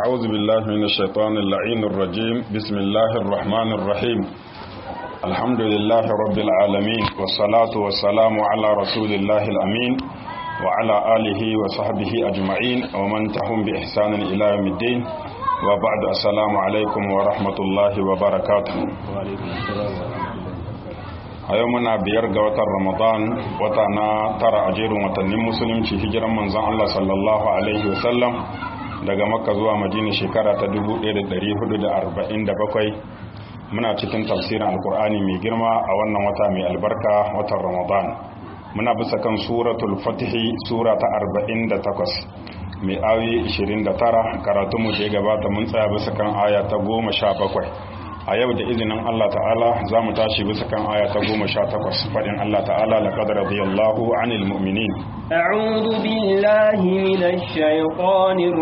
أعوذ بالله من الشيطان اللعين الرجيم بسم الله الرحمن الرحيم الحمد لله رب العالمين والصلاة والسلام على رسول الله الأمين وعلى آله وصحبه أجمعين ومن تهم بإحسان إلى يوم الدين وبعد السلام عليكم ورحمة الله وبركاته a yau muna biyar ga watan ramadan wata na tara a jerin watannin musulunci hijiran manzon Allah sallallahu alaihi wasallam daga makka zuwa madina shekara ta 1447 muna cikin tafsirin alkur'ani mai girma a wannan wata mai albarka watan ramadan muna bisa kan suratul fatihi sura ta 48 mai ayoyi 29 karatunmu da ya gabata mun tsaya bisa kan aya ta 17 a yau da izinin Allah ta'ala za mu tashi bisa kan aya ta goma sha takwas faɗin Allah ta'ala la qadara radiyallahu anil mu'minin a'udhu billahi minash shaitanir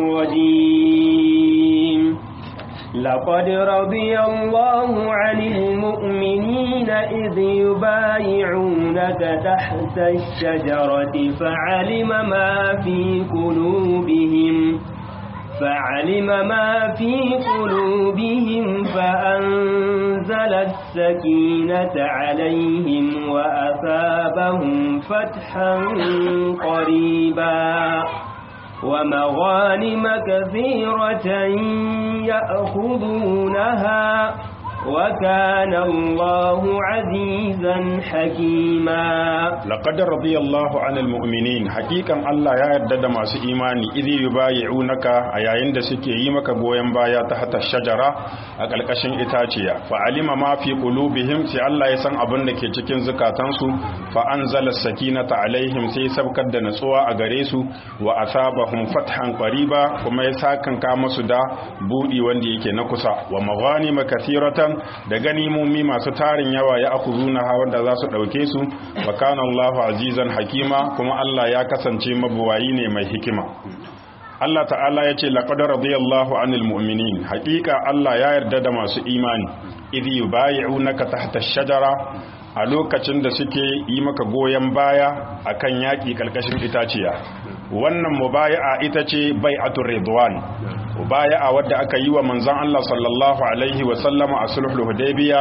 rajim لقد رضي الله عن المؤمنين إذ يبايعونك تحت الشجرة فعلم ما في قلوبهم فعلم ما في قلوبهم فأنزل السكينة عليهم وأثابهم فتحا قريبا ومغانم كثيرة يأخذونها وكان الله عزيزا حكيما لقد رضي الله عن المؤمنين حقيقا الله يا يدد ما سي imani idhi yubayi'unaka a yayin da suke yi maka goyen baya ta hata shajara a kalkashin itaciya fa alima ma fi qulubihim sai Allah ya san abin da ke cikin zukatansu fa anzala sakinata alaihim sai sabkar da natsuwa a gare su wa asabahum fathan qariba kuma ya sakanka musu da budi wanda yake na kusa wa maghanima kathiratan da ganimomi masu tarin yawa ya akuzuna wanda za su ɗauke su wa kana Allahu azizan hakima kuma Allah ya kasance mabuwayi ne mai hikima Allah ta'ala ya ce laqad radiyallahu anil mu'minin haƙiƙa Allah ya yarda da masu imani idh yubayi'unaka tahta ash-shajara a lokacin da suke yi maka goyon baya akan yaƙi ƙarƙashin itaciya wannan mubaya'a ita ce bai'atul ridwan mubaya'a wadda aka yi wa manzon Allah sallallahu alaihi wa sallama a sulhul hudaybiya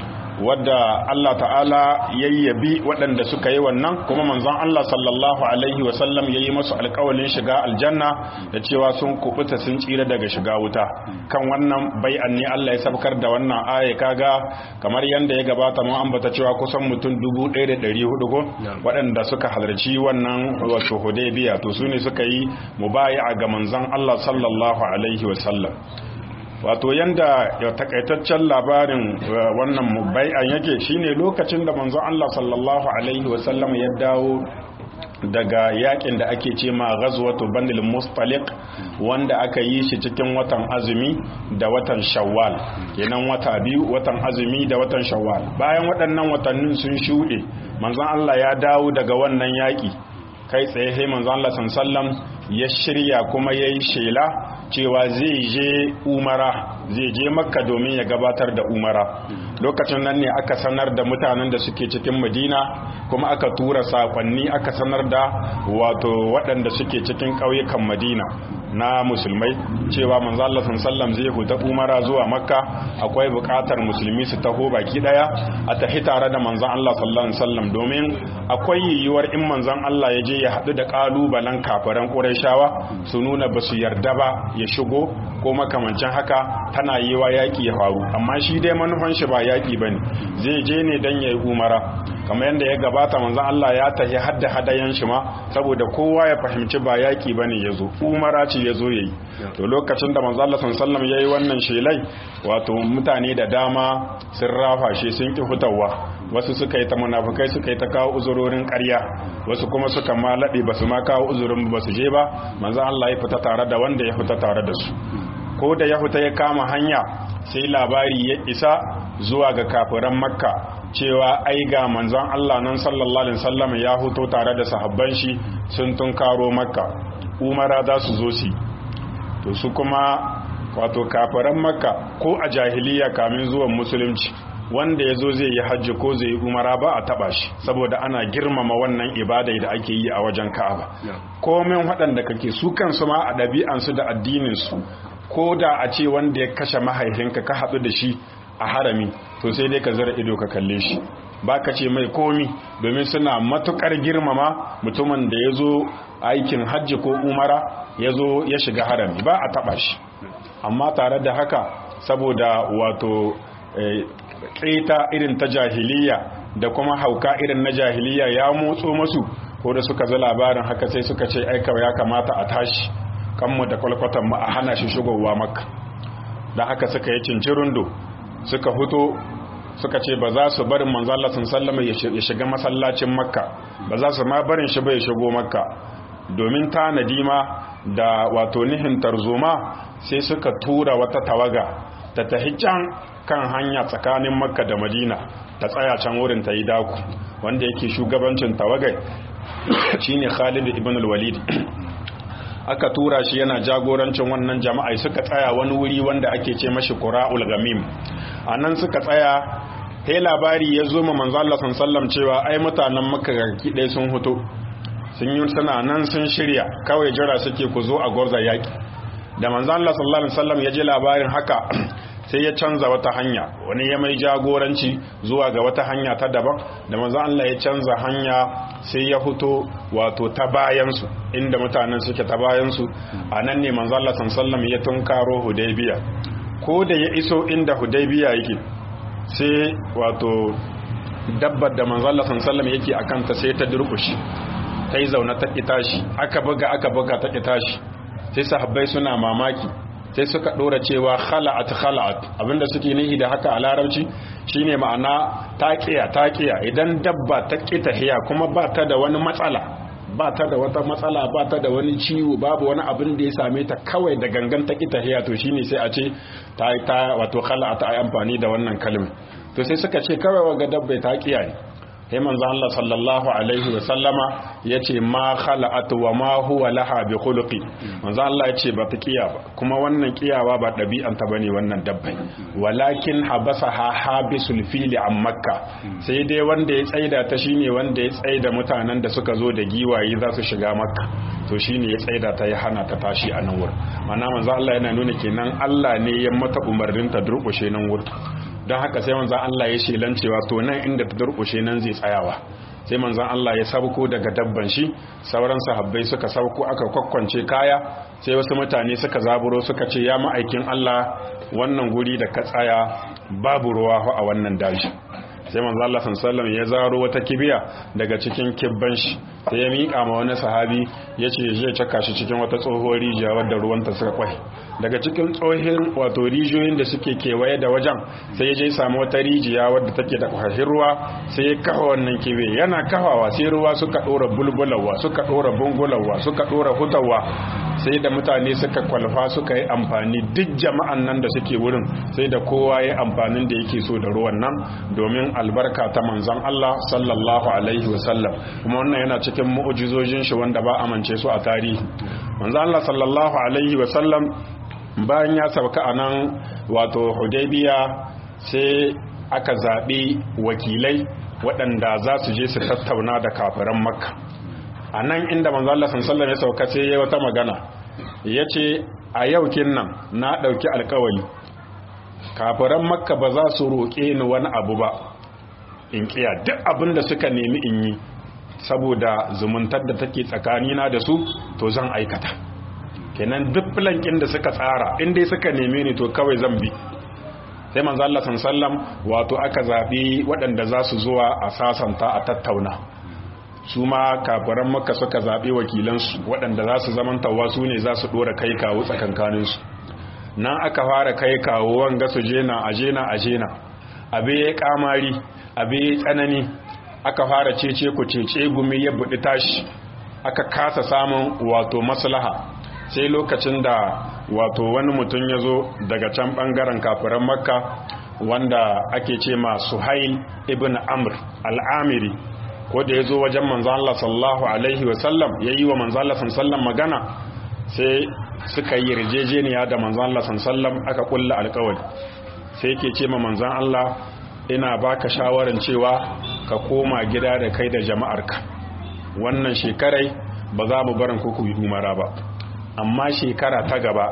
wadda Allah ta'ala yayyabi waɗanda suka yi wannan kuma manzon Allah sallallahu alaihi wa sallam yayi musu alƙawalin shiga aljanna da cewa sun kubuta sun tsira daga shiga wuta kan wannan bai'an ne Allah ya sabkar da wannan aya kaga kamar yanda ya gabata mun ambata cewa kusan mutum 1400 ko waɗanda suka halarci wannan wato Hudaybiya to su ne suka yi mubayi'a ga manzon Allah sallallahu alaihi wa sallam wato yanda ya takaitaccen labarin wannan mubai'an yake shine lokacin da manzon Allah sallallahu alaihi wa sallam ya dawo daga yakin da ake ce ma ghazwatu banil mustaliq wanda aka yi shi cikin watan azumi da watan shawwal kenan wata biyu watan azumi da watan shawwal bayan waɗannan watannin sun shuɗe manzon Allah ya dawo daga wannan yaki kai tsaye sai manzon Allah sallallahu ya shirya kuma yayi shela cewa zai je umara zai je makka domin ya gabatar da umara lokacin nan ne aka sanar da mutanen da suke cikin madina kuma aka tura sakonni aka sanar da wato waɗanda suke cikin ƙauyukan madina na musulmai cewa manzo Allah sallam zai huta umara zuwa makka akwai buƙatar musulmi su taho baki daya a tafi tare da manzon Allah sallallahu alaihi wasallam domin akwai yiwuwar in manzon Allah ya je ya haɗu da ƙalubalen kafiran Qurayshawa su nuna ba su yarda ba ya shigo ko makamancin haka tana yi wa yaƙi ya faru amma shi dai manufan shi ba yaƙi bane zai je ne dan yayi umara kamar yadda ya gabata manzon Allah ya tafi hadda hadayan shi ma saboda kowa ya fahimci ba yaƙi bane yazo umara ce yazo yayi to lokacin da manzon Allah sallallahu alaihi yayi wannan shelai wato mutane da dama sun rafa shi sun ki fitawa wasu suka yi ta munafukai suka yi ta kawo uzurorin ƙarya wasu kuma suka ma laɗe ba su ma kawo uzurin ba su je ba manzo Allah ya fita tare da wanda ya fita tare da su ko da ya fita ya kama hanya sai labari ya isa zuwa ga kafiran makka cewa ai ga manzon Allah nan sallallahu alaihi wasallam ya fito tare da sahabban shi sun tunkaro makka umara za su zo su to su kuma wato kafiran makka ko a jahiliya kamin zuwan musulunci wanda ya zo zai yi hajji ko zai yi umara ba a taba shi saboda ana girmama wannan ibada da ake yi a wajen ka'aba komin waɗanda kake su kansu ma a ɗabi'ansu da addininsu ko da a ce wanda ya kashe mahaifinka ka haɗu da shi a harami to sai dai ka zara ido ka kalle shi ba ka ce mai komi domin suna matukar girmama mutumin da ya zo aikin hajji ko umara ya zo ya shiga harami ba a taɓa shi amma tare da haka saboda wato ƙeta irin ta jahiliya da kuma hauka irin na jahiliya ya motso masu ko da suka za labarin haka sai suka ce aika ya kamata a tashi kanmu da kwalkwatan mu a hana shi shigowa maka da haka suka yi cincirundo suka huto suka ce ba za su barin manzala sun sallama ya shiga masallacin makka ba za su ma barin shi ba ya shigo makka domin tanadi ma da wato nihin tarzoma sai suka tura wata tawaga ta tahi can kan hanya tsakanin makka da madina ta tsaya can wurin ta yi daku wanda yake shugabancin tawagai shine khalid ibn al-walid aka tura shi yana jagorancin wannan jama'a suka tsaya wani wuri wanda ake ce mashi qura'ul gamim anan suka tsaya sai labari ya zo ma manzo Allah sallallahu cewa ai mutanen makka garki dai sun huto sun yi suna nan sun shirya kawai jira suke ku zo a gwarza yaki da manzo Allah sallallahu alaihi wasallam ya ji labarin haka sai ya canza wata hanya wani ya mai jagoranci zuwa ga wata hanya ta daban da manzo Allah ya canza hanya sai ya fito wato ta bayansu inda mutanen suke ta bayansu a nan ne manzo Allah sallallahu ya tunkaro Hudaybiya ko da ya iso inda Hudaybiya yake sai wato dabbar da manzo Allah sallallahu yake akan ta sai ta durkushi ta yi zaune ta itashi aka buga aka buga ta itashi sai sahabbai suna mamaki sai suka dora cewa khala'at khala'at abinda suke nihi da haka a larabci shine ma'ana taqiya taqiya idan dabba ta kita hiya kuma ba ta da wani matsala ba ta da wata matsala ba ta da wani ciwo babu wani abin da ya same ta kawai da gangan ta kita hiya to shine sai a ce ta ta wato khala'at ai amfani da wannan kalma to sai suka ce kawai waga dabba taqiya ne sai manzo Allah sallallahu alaihi wa sallama yace ma khala'at wa ma huwa laha bi khuluqi manzo Allah yace ba ta kiya ba kuma wannan kiyawa ba dabi'an ta bane wannan dabbai walakin habasaha habisul fili an makka sai dai wanda ya tsaida ta shine wanda ya tsaida mutanen da suka zo da giwaye za su shiga makka to shine ya tsaida ta ya hana ta tashi a nan wurin mana manzo Allah yana nuna kenan Allah ne ya mata umarnin ta durkushe nan wurin don haka sai manzan Allah ya shelan cewa to nan inda ta durkushe nan zai tsayawa sai manzan Allah ya sabko daga dabban shi sauran sahabbai suka sabko aka kwakwance kaya sai wasu mutane suka zaburo suka ce ya ma'aikin Allah wannan guri da ka tsaya babu ruwa a wannan daji sai manzo Allah sallallahu ya zaro wata kibiya daga cikin kibban shi sai ya miƙa ma wani sahabi yace zai caka shi cikin wata tsohuwar rijiya wadda ruwanta suka kwai daga cikin tsohin wato rijiyoyin da suke kewaye da wajen sai ya je samu wata rijiya wadda take da kwashin ruwa sai ya kafa wannan kibe yana kafawa sai ruwa suka dora bulbulawa suka dora bungulawa suka dora hutawa sai da mutane suka kwalfa suka yi amfani duk jama'an nan da suke wurin sai da kowa ya amfanin da yake so da ruwan nan domin albarka ta manzon Allah sallallahu alaihi wasallam kuma wannan yana cikin mu'ujizojin shi wanda ba amince su a tarihi manzon Allah sallallahu alaihi wasallam bayan ya sauka a nan wato hudaybiya sai aka zaɓi wakilai waɗanda za su je su tattauna da kafiran makka a nan inda manzo Allah sallallahu ya sauka sai ya wata magana yace a yau nan na ɗauki alkawari kafiran makka ba za su roƙe ni wani abu ba in kiya duk abin da suka nemi in yi saboda zumuntar da take tsakanina da su to zan aikata kenan duk filankin da suka tsara in dai suka neme ni to kawai zan bi sai manzo Allah sallam wato aka zabi waɗanda za su zuwa a sasanta a tattauna su ma kafiran makka suka zabi wakilansu waɗanda za su zamantawa su ne za su dora kai kawo tsakankaninsu nan aka fara kai kawo wanga su jena a jena a jena abe ya kamari abe ya tsanani aka fara cece ku cece gumi ya buɗi tashi aka kasa samun wato maslaha sai lokacin da wato wani mutum ya zo daga can bangaren kafiran makka wanda ake ce ma suhail ibn amr al'amiri ko da ya zo wajen manzan Allah sallallahu alaihi wasallam ya yi wa manzan Allah sallam magana sai suka yi yarjejeniya da manzan Allah sallam aka kulla alkawari sai ke ce ma manzan Allah ina baka shawaran cewa ka koma gida da kai da jama'arka wannan shekarai ba za mu barin kuku yi umara ba amma shekara ta gaba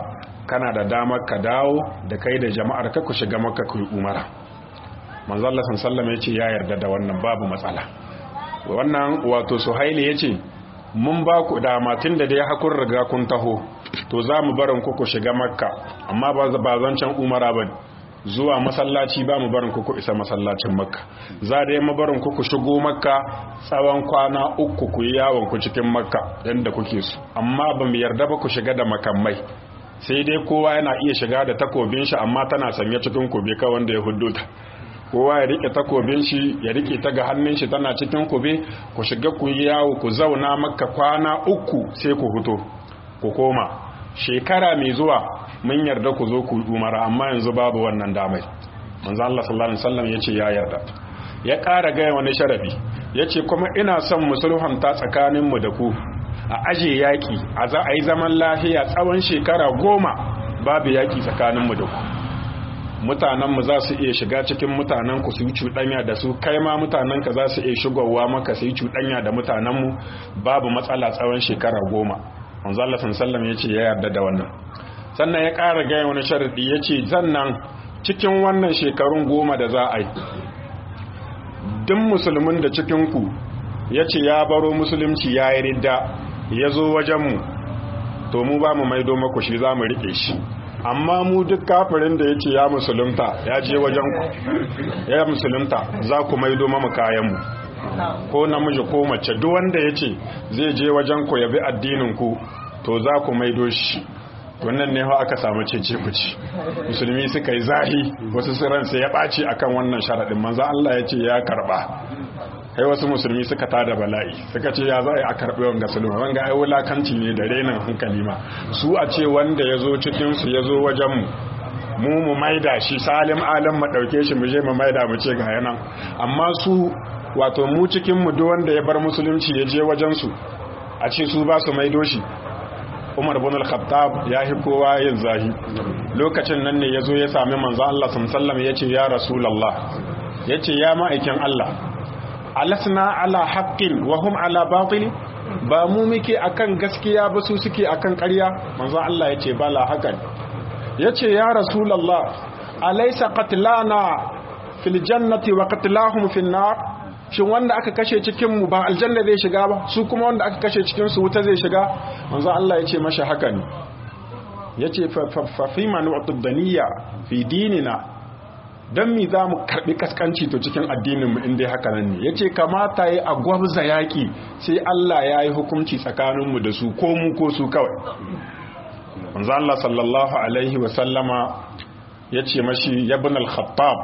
kana da damar ka dawo da kai da jama'ar ka ku shiga makka ku yi umara manzo Allah sallallahu ya ce ya yarda da wannan babu matsala wannan wato suhaili ya ce mun ba ku dama tun da dai hakun riga kun taho to za mu barin ku ku shiga makka amma ba zancen umara ba zuwa masallaci ba mu barin ku ku isa masallacin makka za da mu barin ku ku shigo makka tsawon kwana uku ku yi yawon ku cikin makka yadda kuke su amma ba mu yarda ba ku shiga da makamai sai dai kowa yana iya shiga da takobin shi amma tana sanye cikin kube ka wanda ya huddo ta kowa ya rike takobin shi ya rike ta ga hannun shi tana cikin kube ku shiga ku yi yawo ku zauna makka kwana uku sai ku fito ku koma shekara mai zuwa mun yarda ku zo ku umara amma yanzu babu wannan damai manzo Allah sallallahu alaihi wasallam yace ya yarda ya ƙara gaya wani sharafi yace kuma ina son musulhanta tsakanin mu da ku a aje yaki a za a yi zaman lafiya tsawon shekara goma babu yaki tsakanin mu da ku mutanen mu za su iya shiga cikin mutanen ku su yi cuɗanya da su kai ma mutanen ka za su iya shigowa maka su yi cuɗanya da mutanen mu babu matsala tsawon shekara goma manzo Allah sallallahu ya ce ya yarda da wannan sannan ya ƙara gaya wani sharadi ya ce zannan cikin wannan shekarun goma da za a yi duk musulmin da cikinku ya ce ya baro musulunci ya yi ridda ya zo wajenmu to mu ba mu maido maku shi za mu riƙe shi amma mu duk kafirin da ya ce ya musulunta ya je wajenku ya musulunta za ku maido mamu kayanmu ko namiji ko mace duk wanda ya ce zai je wajen ku yabi addinin ku to za ku maido shi wannan ne hau aka samu cece kuci musulmi suka yi zahi wasu siran sai ya ɓaci akan wannan sharaɗin manzan Allah ya ce ya karɓa kai wasu musulmi suka tada bala'i suka ce ya za a karɓi wanga sulma wanga ai wulakanci ne da renin hankali ma su a ce wanda ya zo cikinsu ya zo wajenmu mu mu maida shi salim alam mu ɗauke shi mu je mu maida mu ce ga yanan amma su wato mu cikin mu duk wanda ya bar musulunci ya je wajen su a ce su ba su maido shi Umar bin al-Khattab ya hi kowa yin zahi lokacin nan ne yazo ya sami manzo Allah sallallahu alaihi yace ya rasulullah yace ya ma'aikin Allah alasna ala haqqin wa hum ala batil ba mu muke akan gaskiya ba su suke akan ƙarya manzo Allah yace bala hakan yace ya rasulullah alaysa qatlana fil jannati wa qatlahum fin nar shin wanda aka kashe cikin mu ba aljanna zai shiga ba su kuma wanda aka kashe cikin su wuta zai shiga manzo Allah yace masa haka ne yace fa fi man daniya fi dinina dan mi za mu karbi kaskanci to cikin addinin mu inda haka nan ne yace kamata yi a gwabza yaki sai Allah ya yi hukunci tsakanin mu da su ko mu ko su kawai manzo Allah sallallahu alaihi wa sallama yace mashi ibn al-khattab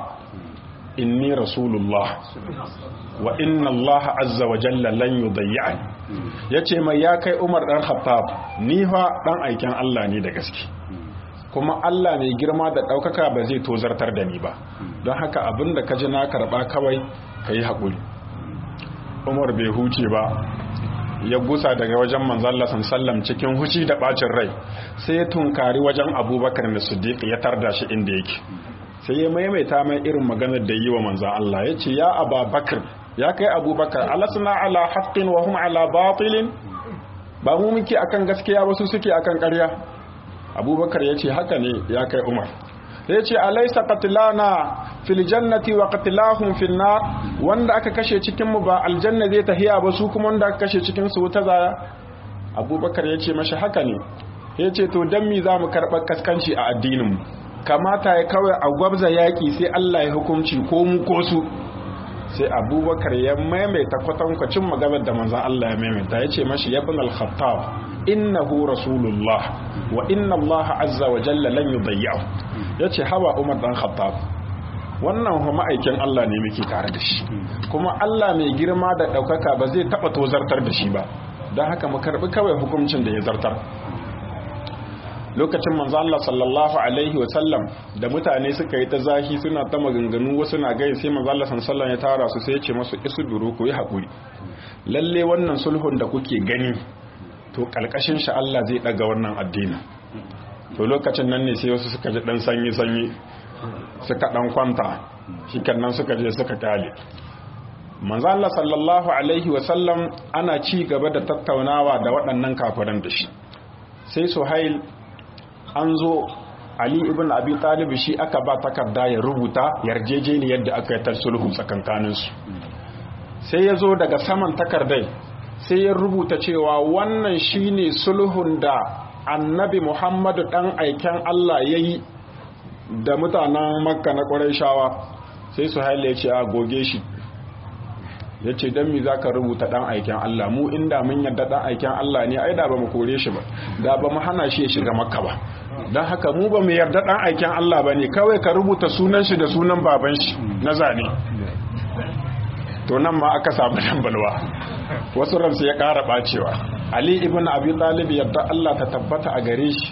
inni rasulullah wa inna Allah azza wa jalla lan yudayyani yace mai ya kai Umar dan Khattab ni fa dan aikin Allah ne da gaske kuma Allah mai girma da daukaka ba zai tozartar da ni ba don haka abinda ka ji na karba kawai kai hakuri Umar bai huce ba ya gusa daga wajen manzon Allah sallam cikin huci da bacin rai sai ya tunkari wajen Abubakar da Siddiq ya tarda shi inda yake sai ya maimaita mai irin maganar da yi wa manzan Allah ya ce ya ababakar ya kai abubakar alasna ala haqqin wa hum ala batilin ba mu muke akan gaskiya wasu suke akan ƙarya abubakar ya ce haka ne ya kai umar ya ce alaisa qatlana fil jannati wa qatlahum fil nar wanda aka kashe cikin mu ba aljanna zai tahiya ba su kuma wanda aka kashe cikin su wuta zaya abubakar ya ce mashi haka ne ya ce to dan mi za mu karɓar kaskanci a addinin mu kamata ya kawai a gwabza yaƙi sai Allah ya hukunci ko mu ko su sai abubakar ya maimaita kwatankwacin maganar da manzan Allah ya maimaita ya ce mashi ya bin al-khattab innahu rasulullah wa inna Allah azza wa jalla lan yudayyahu ya ce hawa umar dan khattab wannan kuma aikin Allah ne muke tare da shi kuma Allah mai girma da ɗaukaka ba zai taɓa tozartar da shi ba don haka mu karɓi kawai hukuncin da ya zartar lokacin manzo Allah sallallahu alaihi wasallam da mutane suka yi ta zahi suna ta maganganu wasu na gai sai manzo Allah sallallahu ya tara su sai ya ce masu isuduru ku yi hakuri lalle wannan sulhun da kuke gani to kalkashin shi Allah zai daga wannan addini to lokacin nan ne sai wasu suka ji dan sanyi sanyi suka dan kwanta shikenan suka je suka kale manzo Allah sallallahu alaihi wasallam ana ci gaba da tattaunawa da waɗannan kafiran da shi sai Suhail an zo Ali ibn Abi Talib shi aka ba takarda ya rubuta yarjejeniyar da aka yi ta sulhu tsakankaninsu sai ya zo daga saman takardai sai ya rubuta cewa wannan shine sulhun da annabi Muhammadu dan aiken Allah ya yi da mutanen makka na shawa sai su haile ce a goge shi ya ce don mi za ka rubuta dan aiken Allah mu inda mun yadda dan aiken Allah ne ai da ba mu kore shi ba da ba mu hana shi ya shiga makka ba don haka mu ba mu yarda dan aiken Allah ba ne kawai ka rubuta sunan shi da sunan baban shi na zane to nan ma aka samu dambalwa wasu ransu ya ƙara ɓacewa ali ibn abi talib yadda Allah ta tabbata a gare shi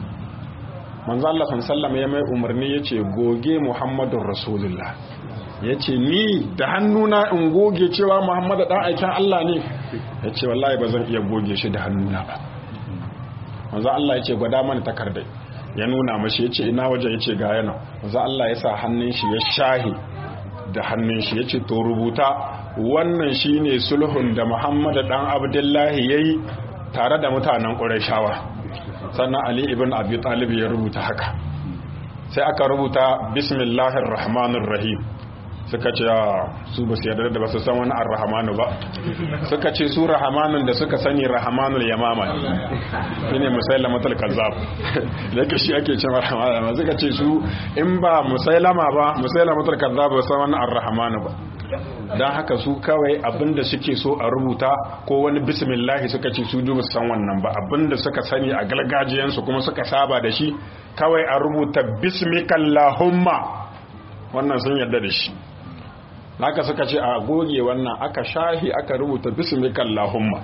manzo Allah sallallahu ya mai umarni yace goge muhammadur rasulullah yace ni da hannuna in goge cewa muhammadu dan aikin Allah ne yace wallahi ba zan iya goge shi da hannuna ba manzo Allah yace gwada mana takardai ya nuna mashi yace ina waje yace ga yana manzo Allah ya sa hannun shi ya shahi da hannun shi yace to rubuta wannan shine sulhun da Muhammad dan Abdullahi yayi tare da mutanen Qurayshawa sannan Ali ibn Abi Talib ya rubuta haka sai aka rubuta bismillahir rahmanir rahim suka ce su ba su yarda da ba su san wani ar-rahmanu ba suka ce su rahmanun da suka sani rahmanul yamama shine musailamatul kazzab yake shi ake cewa rahmanu suka ce su in ba musailama ba musailamatul kazzab ba san wani ar-rahmanu ba dan haka su kawai abinda suke so a rubuta ko wani bismillahi suka ce su duba san wannan ba abinda suka sani a galgajiyansu kuma suka saba da shi kawai a rubuta bismikallahumma wannan sun yarda da shi haka suka ce a goge wannan aka shahi aka rubuta bismikallahumma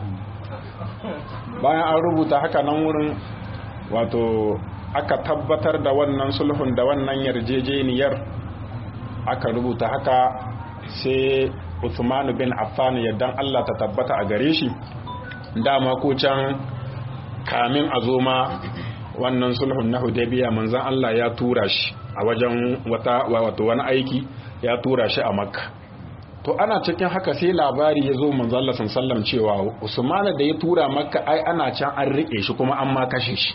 bayan an rubuta haka nan wurin wato aka tabbatar da wannan sulhun da wannan yarjejeniyar aka rubuta haka sai Uthman bin Affan yaddan Allah ta tabbata a gare shi dama ko can kamin a zo ma wannan sulhun na Hudaybiya manzon Allah ya tura shi a wajen wata wato wani aiki ya tura shi a Makka to ana cikin haka sai labari ya zo manzon Allah sallallahu cewa Usman da ya tura Makka ai ana can an rike shi kuma an ma kashe shi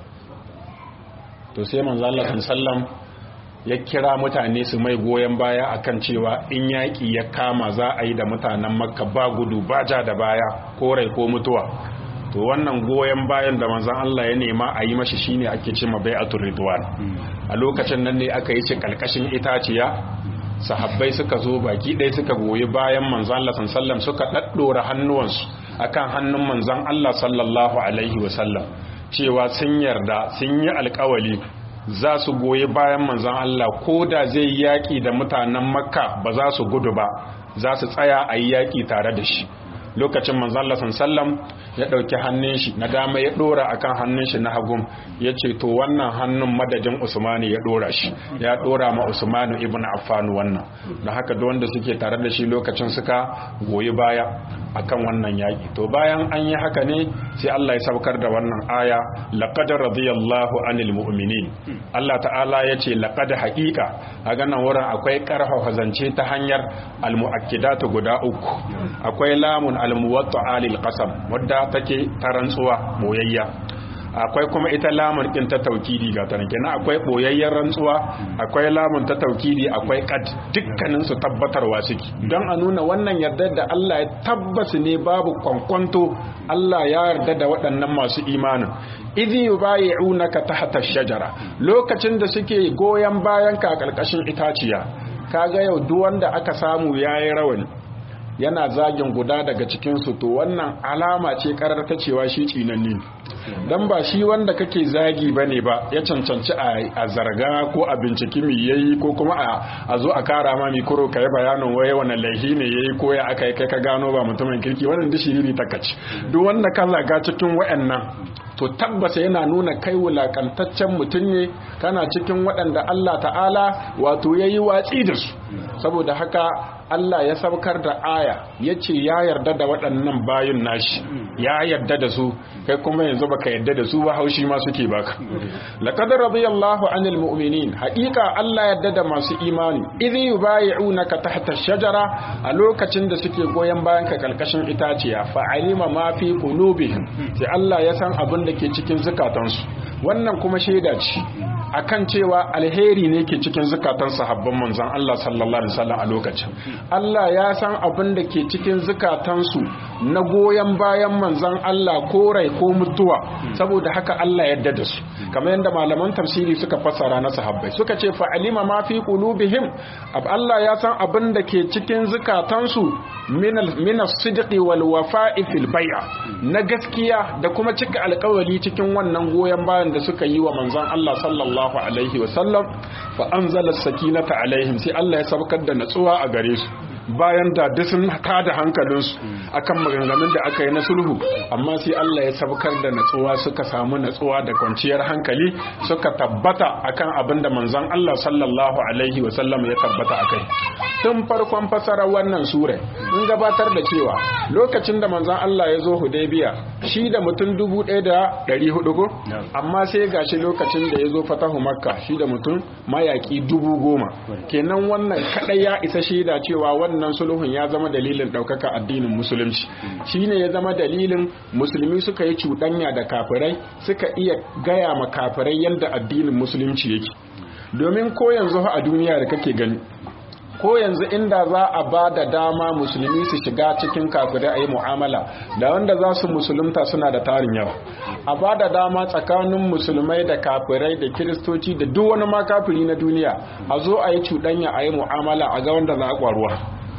to sai manzon Allah sallallahu ya kira mutane su mai goyon baya akan cewa in yaƙi ya kama za a yi da mutanen makka ba gudu ba ja da baya ko rai ko mutuwa to wannan goyon bayan da manzon Allah ya nema a yi mashi shine ake ce ma bai'atul ridwan a lokacin nan ne aka yi shi kalkashin itaciya sahabbai suka zo baki ɗaya suka goyi bayan manzon Allah sallallahu suka daddora hannuwansu akan hannun manzon Allah sallallahu alaihi wasallam cewa sun yarda sun yi alkawali za su goyi bayan manzan Allah ko da zai yaƙi da mutanen makka ba za su gudu ba za su tsaya a yi yaƙi tare da shi lokacin manzan Allah sallam ya ɗauki hannun shi na dama ya ɗora akan hannun shi na hagun ya ce to wannan hannun madadin usmani ya ɗora shi ya ɗora ma usmanu ibn affan wannan don haka da wanda suke tare da shi lokacin suka goyi baya akan wannan yaƙi to bayan an yi haka ne sai Allah ya saukar da wannan aya laqad radiyallahu anil mu'minin Allah ta'ala ya ce laqad haqiqa a ganin wurin akwai karfafa zance ta hanyar almu'akkidatu guda uku akwai lamun almuwatta'a lil qasam wadda take ta rantsuwa boyayya akwai kuma ita lamun din ta taukidi ga ta kenan akwai boyayyen rantsuwa akwai lamun ta taukidi akwai qad dukkanin su tabbatarwa suke don a nuna wannan yarda da Allah ya tabbas ne babu kwankwanto Allah ya yarda da waɗannan masu imanin idhi yubayi'unaka tahta shajara lokacin da suke goyen bayan ka karkashin itaciya kaga yau duk wanda aka samu yayi rawani yana zagin guda daga cikinsu to wannan alama ce karar ta cewa shi tsinanni dan ba shi wanda kake zagi bane ba ya cancanci a zarga ko a binciki mi yayi ko kuma a zo a kara ma mi kuro kai bayanin waye wannan laihi ne yayi ko ya aka kai ka gano ba mutumin kirki wannan dishi ne takaci duk wanda ka zaga cikin wayannan to tabbata yana nuna kai wulakantaccen mutum ne kana cikin waɗanda Allah ta'ala wato yayi watsi da su saboda haka Allah ya saukar da aya ya ce ya yarda da waɗannan bayun nashi ya yarda da su kai kuma yanzu baka yarda da su ba haushi ma suke baka laqad radiyallahu anil mu'minin haqiqa Allah yarda da masu imani idh yubayi'unaka tahta ash-shajara a lokacin da suke goyen bayan ka kalkashin itaciya fa alima ma fi qulubihim sai Allah ya san abin da ke cikin zukatansu wannan kuma shaida ce akan cewa alheri ne ke cikin zukatan sahabban manzon Allah sallallahu alaihi wasallam a lokacin Allah ya san abin da ke cikin zukatansu na goyon bayan manzon Allah ko rai ko mutuwa saboda haka Allah ya da su kamar yadda malaman tafsiri suka fassara na sahabbai suka ce fa alima ma fi qulubihim Allah ya san abin da ke cikin zukatansu min as-sidqi wal wafa'i fil bai'a na gaskiya da kuma cika alƙawari cikin wannan goyon bayan da suka yi wa manzon Allah sallallahu alaihi wa sallam fa anzala as-sakinata alaihim sai Allah ya sabkar da natsuwa a gare su bayan da duk sun tada hankalinsu akan maganganun da aka yi na sulhu amma sai Allah ya sabkar da natsuwa suka samu natsuwa da kwanciyar hankali suka tabbata akan abin da manzon Allah sallallahu alaihi wa sallam ya tabbata akai tun farkon fasarar wannan sura mun gabatar da cewa lokacin da manzon Allah ya zo Hudaybiya shi da mutum dubu ɗaya da ɗari hudu ko amma sai gashi lokacin da ya zo fatahu makka shi da mutum mayaki dubu goma kenan wannan kaɗai ya isa shaida cewa wannan sulhun ya zama dalilin ɗaukaka addinin musulunci shine ya zama dalilin musulmi suka yi cuɗanya da kafirai suka iya gaya ma kafirai yadda addinin musulunci yake domin ko yanzu a duniya da kake gani ko yanzu inda za a ba da dama musulmi su shiga cikin kafirai a yi mu'amala da wanda za su musulunta suna da tarin yawa a ba da dama tsakanin musulmai da kafirai da kiristoci da duk wani ma kafiri na duniya a zo a yi cuɗanya a yi mu'amala a ga wanda za a ƙwaruwa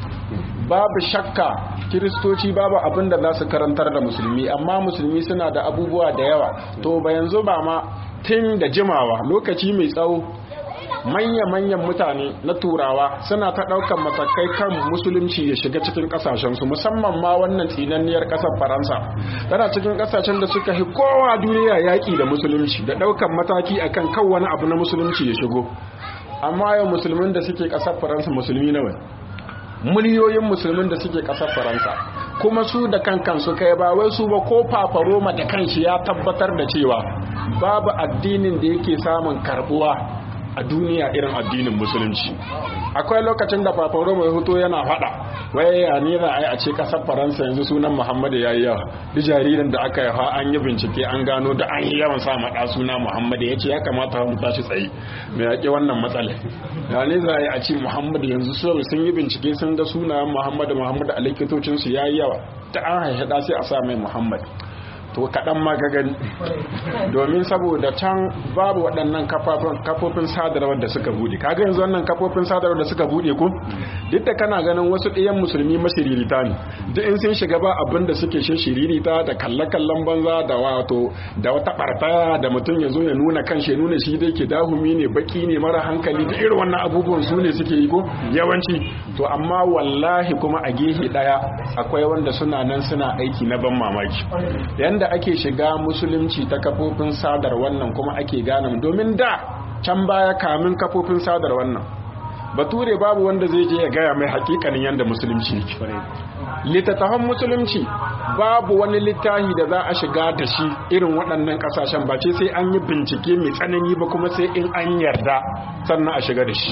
babu shakka kiristoci babu abin da za su karantar da musulmi amma musulmi suna da abubuwa da yawa to ba yanzu ba ma tun da jimawa lokaci mai tsawo manya-manyan mutane na turawa suna ta ɗaukar matakai kan musulunci ya shiga cikin ƙasashensu musamman ma wannan tsinanniyar ƙasar faransa tana cikin ƙasashen da suka fi kowa duniya yaƙi da musulunci da ɗaukar mataki akan kan wani abu na musulunci ya shigo amma yau musulmin da suke ƙasar faransa musulmi nawa miliyoyin musulmin da suke ƙasar faransa kuma su da kankan su kai ba wai su ba ko papa roma da kanshi ya tabbatar da cewa babu addinin da yake samun karbuwa a duniya irin addinin musulunci akwai lokacin da papa roma ya hoto yana fada wai ya ne za a yi a ce kasar faransa yanzu sunan muhammadu ya yi yawa duk jaririn da aka yawa an yi bincike an gano da an yi yawan sa maɗa suna muhammadu ya ce ya kamata mu tashi tsaye mai yaƙi wannan matsala ya ne za a yi a ce muhammadu yanzu sun yi bincike sun ga sunayen muhammadu muhammadu a likitocinsu ya yi yawa ta an haihaɗa sai a sa mai muhammadu to kaɗan ma ka gani domin saboda can babu waɗannan kafofin sadarwar da suka buɗe kaga yanzu wannan kafofin sadarwar da suka buɗe ku duk da kana ganin wasu ɗiyan musulmi mashiririta ne duk in sun shiga ba abin da suke shi shiririta da kalle-kallen banza da wato da wata ɓarta da mutum ya zo ya nuna kan shi nuna shi dai ke dahumi ne baki ne mara hankali da irin wannan abubuwan su ne suke yi ko yawanci to amma wallahi kuma a gehe ɗaya akwai wanda suna nan suna aiki na ban mamaki yanda da ake shiga musulunci ta kafofin sadar wannan kuma ake gane domin da can baya kamin kafofin sadar wannan bature babu wanda zai je ya gaya mai hakikanin yadda musulunci yake littattafan musulunci babu wani littafi da za a shiga da shi irin waɗannan ƙasashen ba ce sai an yi bincike mai tsanani ba kuma sai in an yarda sannan a shiga da shi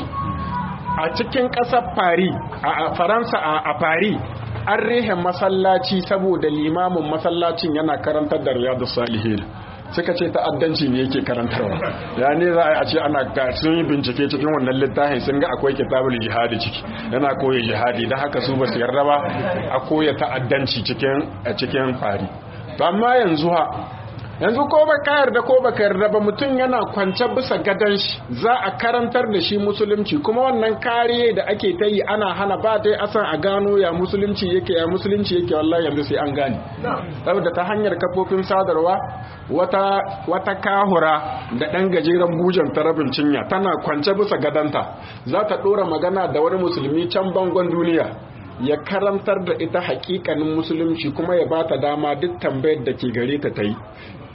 a cikin ƙasar fari a faransa a fari an rehe masallaci saboda limamin masallacin yana karantar da riyadu salihin suka ce ta'addanci ne yake karantarwa ya ne za a ce ana sun yi bincike cikin wannan littafin sun ga akwai kitabul jihadi ciki yana koya jihadi da haka su ba su yarda ba a koya ta'addanci cikin cikin fari to amma yanzu ha yanzu ko ba ka yarda ko ba ka yarda ba mutum yana kwance bisa gadon shi za a karantar da shi musulunci kuma wannan kariye da ake ta yi ana hana ba dai asan a gano ya musulunci yake ya musulunci yake wallahi yanzu sai an gane saboda ta hanyar kafofin sadarwa wata wata kahura da dan gajeren bujan ta rabin cinya tana kwance bisa gadanta za ta dora magana da wani musulmi can bangon duniya ya karantar da ita hakikanin musulunci kuma ya bata dama duk tambayar da ke gare ta ta yi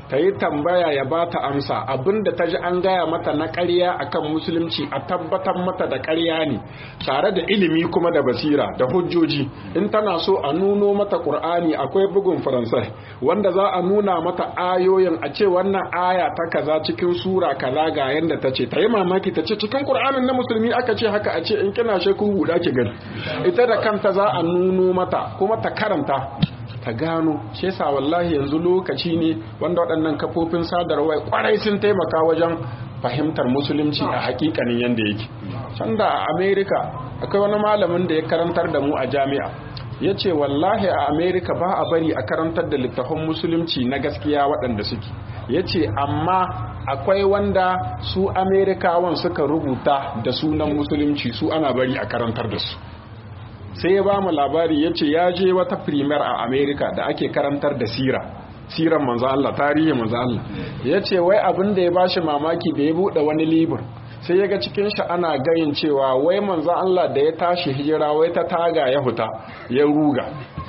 ta yi tambaya ya ba ta amsa abinda ta ji an gaya mata na ƙarya akan musulunci a tabbatar mata da ƙarya ne tare da ilimi kuma da basira da hujjoji in tana so a nuno mata ƙur'ani akwai bugun faransai wanda za a nuna mata ayoyin a ce wannan aya ta kaza cikin sura kaza ga yanda ta ce ta yi mamaki ta ce cikin ƙur'anin na musulmi aka ce haka a ce in kina shakku buɗa ki gani ita da kanta za a nuno mata kuma ta karanta ta gano shi yasa wallahi yanzu lokaci ne wanda waɗannan kafofin sadarwa kwarai sun taimaka wajen fahimtar musulunci a hakikanin yanda yake can da a america akwai wani malamin da ya karantar da mu a jami'a ya ce wallahi a america ba a bari a karantar da littafin musulunci na gaskiya waɗanda suke ya ce amma akwai wanda su amerikawan suka rubuta da sunan musulunci su ana bari a karantar da su sai ya ba mu labari ya ce ya je wata primer a america da ake karantar da sira siran manzo Allah tarihi manzo Allah ya ce wai abin da ya bashi mamaki da ya buɗe wani libur sai ya ga cikin shi ana gayin cewa wai manzo Allah da ya tashi hijira wai ta taga ya huta ya ruga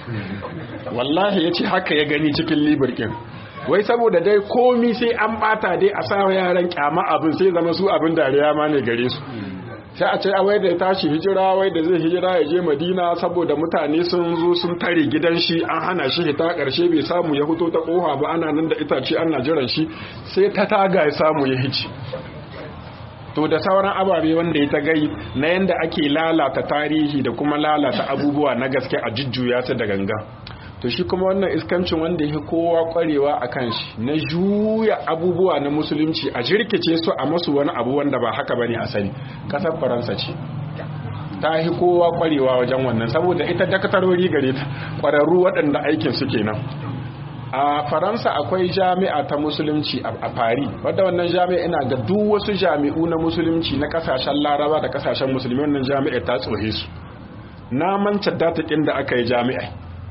wallahi ya ce haka ya gani cikin libur kin wai saboda dai komi sai an bata dai a sa yaran kyama abin sai zama su abin dariya ma ne gare su sai a ce wai da ya tashi hijira wai da zai hijira ya je madina saboda mutane sun zo sun tare gidan shi an hana shi hita karshe bai samu ya fito ta koha ba ana nan da itace ana jiran shi sai ta taga ya samu ya hici to da sauran ababe wanda ya ta gai na yanda ake lalata tarihi da kuma lalata abubuwa na gaske a jujjuya su da ganga to shi kuma wannan iskancin wanda ya kowa kwarewa a kan shi na juya abubuwa na musulunci a jirkice su a masu wani abu wanda ba haka bane asali kasar faransa ce ta yi kowa kwarewa wajen wannan saboda ita dakatarori gare ta kwararru waɗanda aikin su kenan a faransa akwai jami'a ta musulunci a fari wadda wannan jami'a ina ga duk wasu jami'u na musulunci na kasashen laraba da kasashen musulmi wannan jami'a ta tsohe su na manta datakin da aka yi jami'a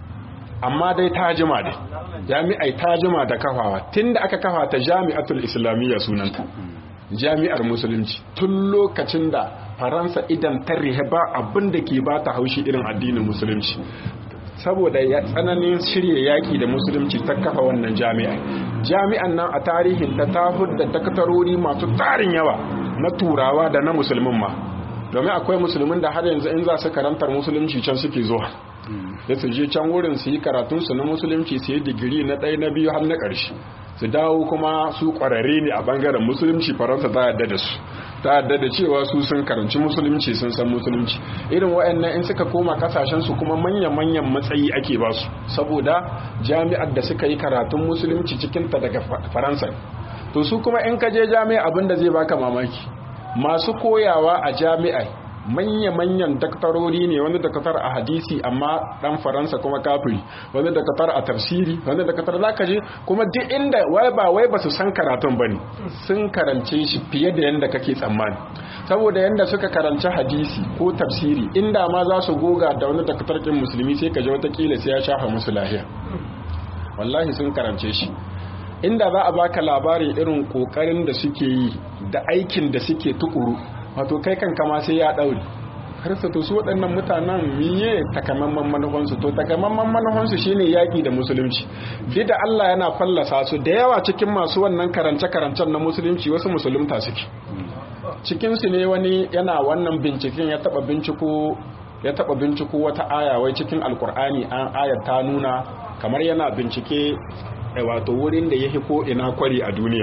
amma dai ta jima dai jami'ai ta jima da kafawa tun da aka kafa ta jami'atul islamiyya sunanta jami'ar musulunci tun lokacin da faransa idan ta rihe ba abin da ke ba ta haushi irin addinin musulunci saboda ya tsananin shirya yaƙi da musulunci ta kafa wannan jami'a jami'an nan a tarihin ta ta da dakatarori masu tarin yawa na turawa da na musulmin ma domin akwai musulmin da har yanzu in za su karantar musulunci can suke zuwa da su je can wurin su yi karatunsu na musulunci su yi digiri na ɗaya na biyu har na ƙarshe su dawo kuma su ƙwararre ne a ɓangaren musulunci faransa ta yadda da su ta yadda da cewa su sun karanci musulunci sun san musulunci irin waɗannan in suka koma kasashen su kuma manya-manyan matsayi ake ba su saboda jami'ar da suka yi karatun musulunci cikinta daga faransa to su kuma in ka je jami'a abin da zai baka mamaki masu koyawa a jami'a manya-manyan daktarori ne wani dakatar a hadisi amma dan faransa kuma kafiri wani dakatar a tafsiri wani dakatar za ka je kuma duk inda wai ba wai ba su san karatun ba ne sun karance shi fiye da yadda kake tsammani saboda yadda suka karanci hadisi ko tafsiri inda ma za su goga da wani dakatar kin musulmi sai ka je watakila sai ya shafa musu lahiya wallahi sun karance shi inda za a baka labarin irin kokarin da suke yi da aikin da suke tukuru wato kai kan kama sai ya daure har su to su waɗannan mutanen miye takamaiman manufansu to takamaiman manufansu shine yaƙi da musulunci duk da Allah yana fallasa su da yawa cikin masu wannan karance-karancen na musulunci wasu musulunta suke cikin su ne wani yana wannan binciken ya taba binciko ya taba binciko wata aya wai cikin alkur'ani an ayar ta nuna kamar yana bincike wato wurin da yake ko ina kwari a duniya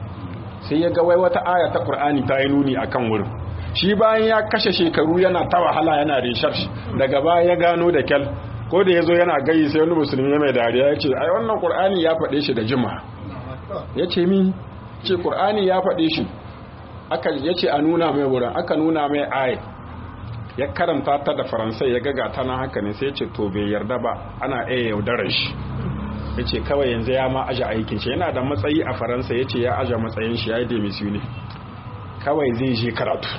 sai ya ga wai wata aya ta qur'ani ta yi nuni akan wurin shi bayan ya kashe shekaru yana ta wahala yana research daga baya ya gano da kyal ko da yazo yana gayi sai wani musulmi mai dariya ya ce ai wannan qur'ani ya faɗe shi da jima ya ce mi ce qur'ani ya faɗe shi aka ya ce a nuna mai wurin aka nuna mai aya ya karanta ta da faransai ya gaga ta na haka ne sai ya ce to bai yarda ba ana iya yaudarar shi ya ce kawai yanzu ya ma aje aikin shi yana da matsayi a faransa ya ce ya aje matsayin shi ya yi demisiyu ne kawai zai je karatu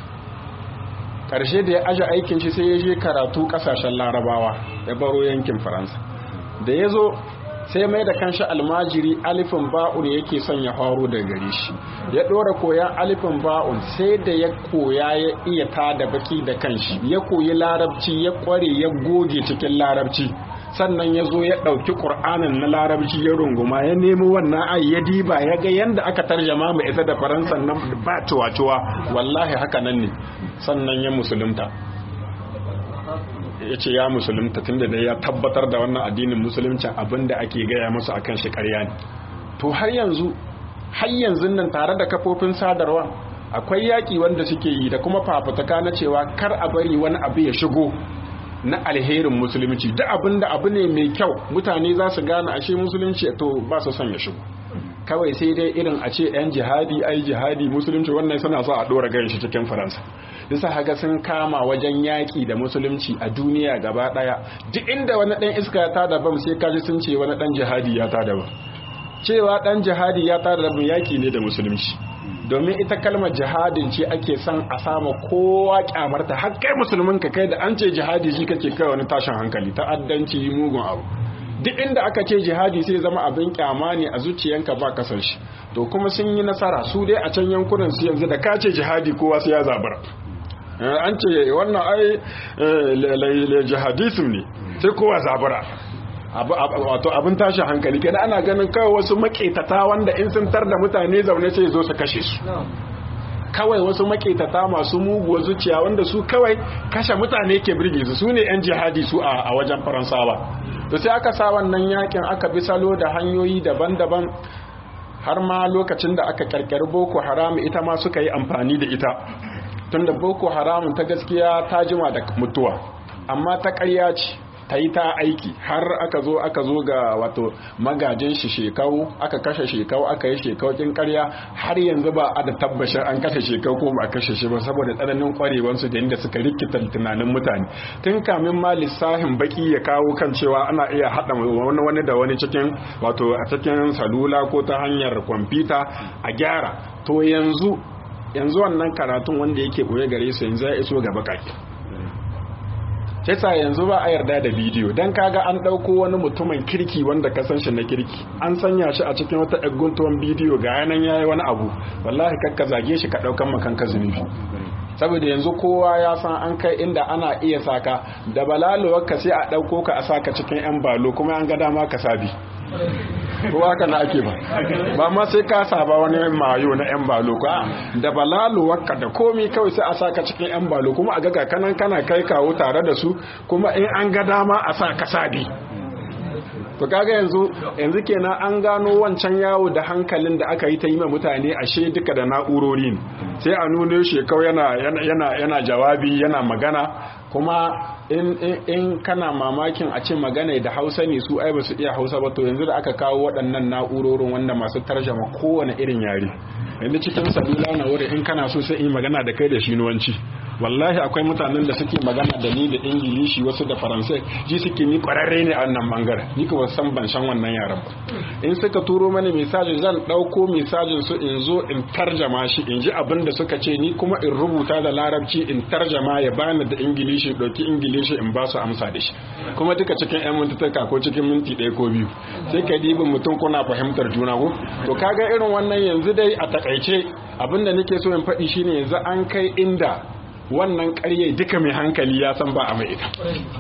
ƙarshe da ya aje aikin shi sai ya je karatu ƙasashen larabawa ya baro yankin faransa da ya zo sai mai da kanshi almajiri alifin ba'un yake son ya faro da gare shi ya ɗora koyan alifin ba'un sai da ya koya ya iya ta da baki da kanshi ya koyi larabci ya ƙware ya goge cikin larabci sannan ya zo ya ɗauki ƙur'anin na larabci ya runguma ya nemi wannan ai ya diba ya ga yadda aka tarjama mu ita da faransa nan ba tuwa-tuwa wallahi haka nan ne sannan ya musulunta ya ce ya musulunta tunda da ya tabbatar da wannan addinin musulunci abinda ake gaya musu akan shi ƙarya ne to har yanzu har yanzu nan tare da kafofin sadarwa akwai yaƙi wanda suke yi da kuma fafutuka na cewa kar a bari wani abu ya shigo na alherin musulunci da abin da abu ne mai kyau mutane za su gane ashe musulunci to ba su son ya shigo kawai sai dai irin a ce yan jihadi ai jihadi musulunci wannan suna so a dora gan shi cikin faransa bisa haka sun kama wajen yaƙi da musulunci a duniya gaba ɗaya duk inda wani ɗan iska ya tada bam sai kaji sun ce wani ɗan jihadi ya tada bam cewa ɗan jihadi ya tada bam yaƙi ne da musulunci domin ita kalmar jihadin ce ake son a sama kowa kyamarta har kai musulmin ka kai da an ce jihadi shi kake kai wani tashin hankali ta'addanci mugun abu duk inda aka ce jihadi sai zama abin kyama ne a zuciyanka ba kasar shi to kuma sun yi nasara su dai a can yankunan su yanzu da ka ce jihadi kowa sai ya zabara an ce wannan ai jihadism ne sai kowa zabara wato abin tashi hankali kada ana ganin kawai wasu maketata wanda in sun tar da mutane zaune sai zo su kashe su kawai wasu maketata masu muguwa zuciya wanda su kawai kashe mutane ke birge su sune yan jihadi su a wajen faransawa to sai aka sa wannan yakin aka bi salo da hanyoyi daban-daban har ma lokacin da aka karkari boko haram ita ma suka yi amfani da ita tunda boko haram ta gaskiya ta jima da mutuwa amma ta ƙarya ce ta yi ta aiki har aka zo aka zo ga wato magajin shi shekau aka kashe shekau aka yi shekau kin karya har yanzu ba a da tabbashin an kashe shekau ko ba a kashe shi ba saboda tsananin kwarewansu da inda suka rikita tunanin mutane tun kamin ma lissahin baki ya kawo kan cewa ana iya haɗa wani wani da wani cikin wato a cikin salula ko ta hanyar kwamfuta a gyara to yanzu yanzu wannan karatun wanda yake boye gare su yanzu ya iso ga bakaki Kesa yanzu ba a yarda da bidiyo don kaga an ɗauko wani mutumin kirki wanda ka san shi na kirki an sanya shi a cikin wata ɗaguntuwan bidiyo ga yanan yayi wani abu wallahi kakka zage shi ka ɗaukan makanka zunubi saboda yanzu kowa ya san an kai inda ana iya saka da balalowar ka sai a ɗauko ka a saka cikin yan balo kuma an ga dama ka sabi ko haka na ake ba ba ma sai ka saba wani mayo na yan balo ka da balalo wakka da komi kawai sai a saka cikin yan balo kuma a ga kanan kana kai kawo tare da su kuma in an ga dama a sa ka sabi to kaga yanzu yanzu kenan an gano wancan yawo da hankalin da aka yi ta yi ma mutane ashe duka da na'urori ne sai a nuna shi kawai yana yana yana jawabi yana magana kuma in, in, in kana mamakin a ce magana da hausa ne su ai ba su iya hausa ba to yanzu da aka kawo waɗannan na'urorin wanda masu tarjama kowane irin yare yanzu cikin sabila na wurin in kana so sai in magana da kai da shi nuwanci wallahi akwai mutanen da suke magana da ni da ingilishi wasu da faransai ji suke ni kwararre ne a wannan bangaren ni kuma san ban san wannan yaran ba in suka turo mani misali zan ɗauko misalin su in zo in tarjama shi in ji abin da suka ce ni kuma in rubuta da larabci in tarjama ya bani da ingilishi ɗauki ingilishi in ba su amsa da shi kuma duka cikin yan mintuka ko cikin minti ɗaya ko biyu sai ka dibin mutum kuna fahimtar juna ko to kaga irin wannan yanzu dai a takaice abin da nake so in faɗi shine yanzu an kai inda wannan ƙarye duka mai hankali ya san ba a mai ita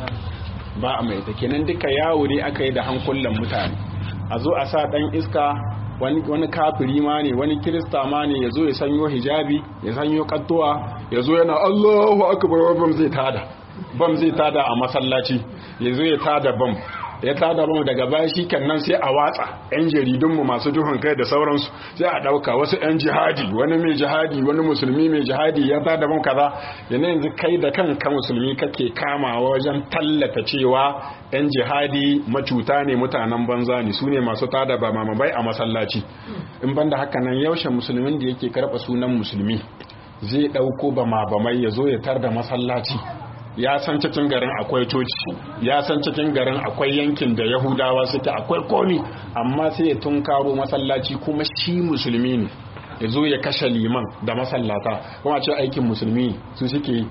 ba a mai ita kenan duka yawo ne aka yi da hankulan mutane a zo a sa ɗan iska wani kafiri ma ne wani kirista ma ne ya zo ya sanyo hijabi ya sanyo kattuwa ya zo yana allahu akbar bam zai tada bam zai tada a masallaci ya zo ya tada bam ya tada bam daga baya shi nan sai a watsa yan jaridunmu masu duhun kai da sauransu sai a ɗauka wasu yan jihadi wani mai jihadi wani musulmi mai jihadi ya tada bam kaza yana yanzu kai da kanka musulmi kake kamawa wajen tallata cewa yan jihadi macuta ne mutanen banza ne su ne masu tada ba mamabai a masallaci in banda haka nan yaushe musulmin da yake karɓa sunan musulmi zai ɗauko bama bamai ya zo ya tar da masallaci ya san cikin garin akwai coci ya san cikin garin akwai yankin da yahudawa suke akwai komi amma sai ya tunkaro masallaci kuma shi musulmi ne ya zo ya kashe liman da masallata kuma ce aikin musulmi su suke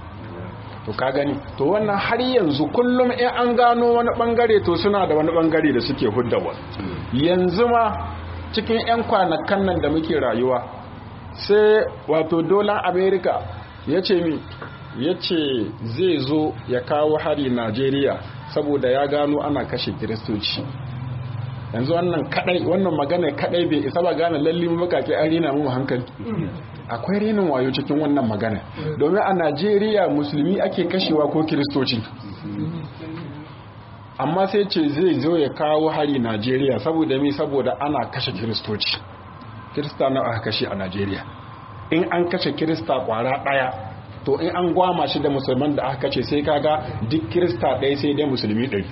to ka gani to wannan har yanzu kullum in an gano wani bangare to suna da wani bangare da suke huddawa yanzu ma cikin 'yan kwanakan nan da muke rayuwa sai wato dolan america ya ce mi ya ce zai zo ya kawo hari Najeriya saboda ya gano ana kashe kiristoci yanzu wannan kadai wannan magana kadai bai isa ba gane lalle mu bakake an rina mu hankali akwai renin wayo cikin wannan magana domin a Najeriya musulmi ake kashewa ko kiristoci amma sai ce zai zo ya kawo hari Najeriya saboda me saboda ana kashe kiristoci kirista na aka kashe a Najeriya in an kashe kirista kwara daya to in an gwama shi da musulman da aka kace sai kaga duk kirista ɗaya sai dai musulmi ɗari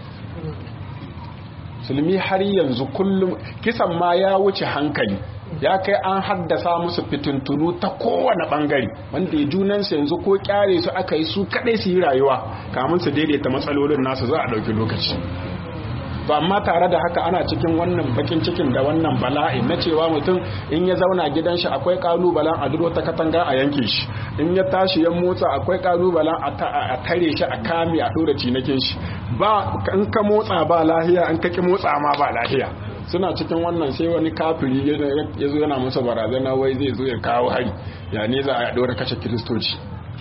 musulmi har yanzu kullum kisan ma ya wuce hankali ya kai an haddasa musu fitintunu ta kowane bangare wanda ya junansu yanzu ko kyare su aka yi su kadai su yi rayuwa kamun su daidaita matsalolin nasu za a ɗauki lokaci to amma tare da haka ana cikin wannan bakin cikin da wannan bala'i na cewa mutum in ya zauna gidan shi akwai kalubalen a duro ta katanga a yanke shi in ya tashi ya motsa akwai kalubalen a tare shi a kame a dora cinakin shi ba in ka motsa ba lahiya in ka ki motsa ma ba lahiya suna cikin wannan sai wani kafiri ya zo yana masa barazana wai zai zo ya kawo hari ya ne za a dora kashe kiristoci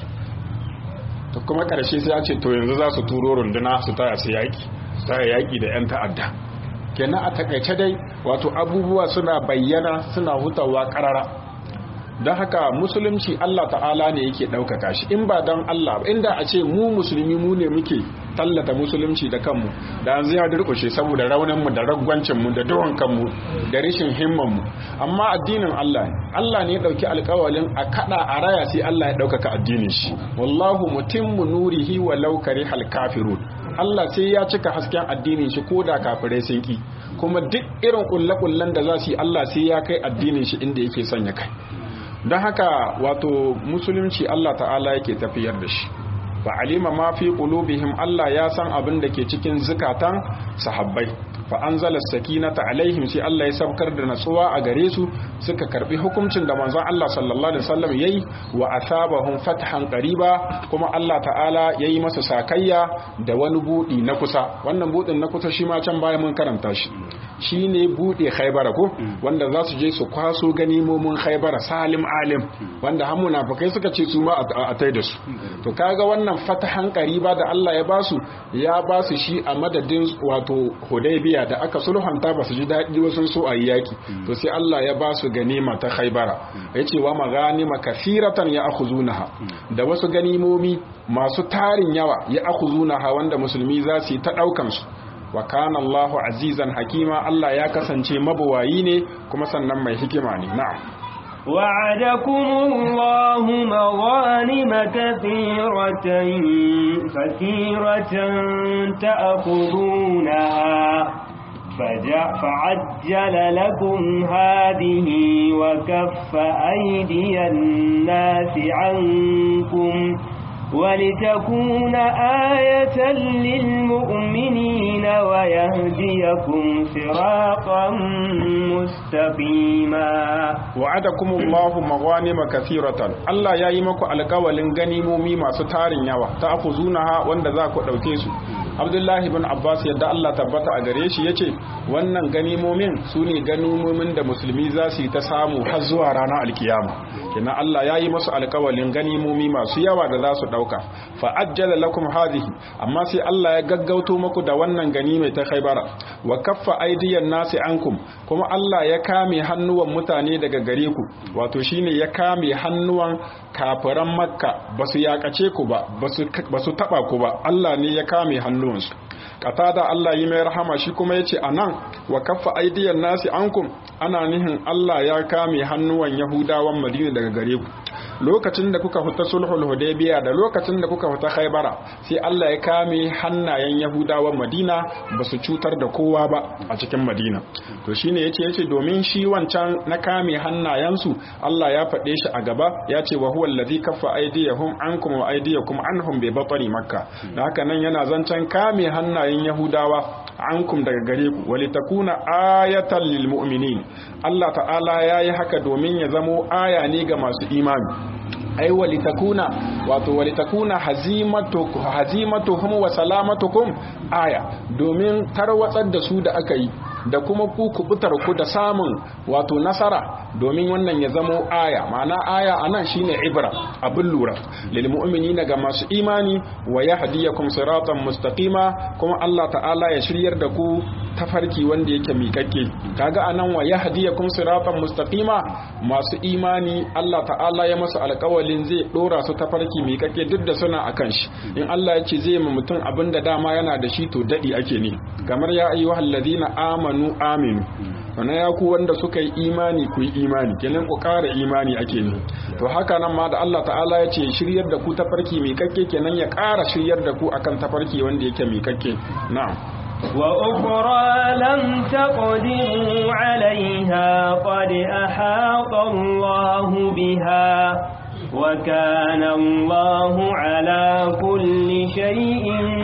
to kuma karshe sai ya ce to yanzu za su turo runduna su taya su yaki taya yaki da 'yan ta'adda kenan a takaice dai wato abubuwa suna bayyana suna hutawa karara don haka musulunci Allah ta'ala ne yake ɗaukaka shi in ba don Allah inda a ce mu musulmi mu ne muke tallata musulunci da kanmu da yanzu ya durkushe saboda rauninmu da ragwancinmu da duwan kanmu da rashin himmanmu amma addinin Allah ne Allah ne ya ɗauki alkawalin a kaɗa a raya sai Allah ya ɗaukaka addinin shi wallahu mutimmu nurihi walau karihal kafirun Allah sai ya cika hasken addinin shi ko da kafirai sun ki kuma duk irin kulle-kullen da za su yi Allah sai ya kai addinin shi inda yake son ya kai don haka wato musulunci Allah ta'ala yake tafiyar da shi fa alima ma fi qulubihim Allah ya san abin da ke cikin zukatan sahabbai fa anzala sakinata alaihim sai Allah ya saukar da natsuwa a gare su suka karbi hukuncin da manzon Allah sallallahu alaihi wasallam yayi wa asabahum fathan qariba kuma Allah ta'ala yayi masa sakayya da wani budi na kusa wannan budin na kusa shi ma can baya mun karanta shi shine bude Khaibara ko wanda za su je su kwaso ganimomin Khaibara salim alim wanda har munafikai suka ce su ma a tai da su to kaga wannan fatahan qariba da Allah ya basu ya basu shi a madadin wato Hudaybiya da aka sulhanta ba su ji daɗi wasu so a yaki to sai Allah ya basu ganima ta Khaibara yace wa maganima kathiratan ya akhuzunaha da wasu ganimomi masu tarin yawa ya akhuzunaha wanda musulmi za su yi ta daukan su wa kana Allahu azizan hakima Allah ya kasance mabawayi ne kuma sannan mai hikima ne na'am وعدكم الله مغانم كثيرة كثيرة تأخذونها فعجل لكم هذه وكف أيدي الناس عنكم ولتكون آية للمؤمنين ويهديكم صراطا مستقيما وعدكم الله مغانم كثيرة الله يا يمكو alƙawalin ganimomi masu tarin yawa ta akuzunaha wanda za ku ɗauke su Abdullahi ibn Abbas yadda Allah tabbata a gare shi yace wannan ganimomin su ne ganimomin da musulmi za su yi ta samu har zuwa ranar alkiyama kina Allah ya yi masu alƙawalin ganimomi masu yawa da za su ɗauka fa ajjala lakum hadhihi amma sai Allah ya gaggauto muku da wannan ganime ta Khaibara wa kaffa aydiyan nasi ankum kuma Allah ya kame hannuwan mutane daga gare ku wato shine ya kame hannuwan kafiran Makka basu yakace ku ba basu taba ku ba Allah ne ya kame hannuwansu qatada Allah yi mai rahama shi kuma yace anan wa kaffa aydiyan nasi ankum ana nihin Allah ya kame hannuwan Yahudawan Madina daga gare ku lokacin da kuka fita sulhul hudaybiya da lokacin da kuka fita khaybara sai Allah ya kame hannayen yahudawan madina ba su cutar da kowa ba a cikin madina to shine yace yace domin shi wancan na kame hannayensu Allah ya faɗe shi a gaba ya ce wa huwa allazi kaffa aydiyahum ankum wa aydiyakum anhum bi batni makka da haka nan yana zancen kame hannayen yahudawa ankum daga gare ku walitakuna ayatan lil mu'minin Allah ta'ala yayi haka domin ya zamo aya ne ga masu imani ai walitakuna wato walitakuna hazimatuhum wa salamatukum aya domin tarwatsar da su da aka yi da kuma ku kubutar ku da samun wato nasara domin wannan ya zamo aya ma'ana aya anan shine ibra abin lura lil mu'minina ga masu imani wa yahdiyakum siratan mustaqima kuma Allah ta'ala ya shiryar da ku tafarki wanda yake miƙaƙƙe kaga anan wa yahdiyakum siratan mustaqima masu imani Allah ta'ala ya masa alƙawalin zai dora su tafarki miƙaƙƙe duk da suna akan shi in Allah ya ce zai ma mutum abin da dama yana da shi to dadi ake ne kamar ya ayyuhal ladina amanu aminu wannan ya ku wanda suka yi imani ku yi imani kenan ku ƙara imani ake ne to haka nan ma da Allah ta'ala ya ce shiryar da ku tafarki miƙaƙƙe kenan ya ƙara shiryar da ku akan tafarki wanda yake miƙaƙƙe na'am وأخرى لم تقدروا عليها قد أحاط الله بها وكان الله على كل شيء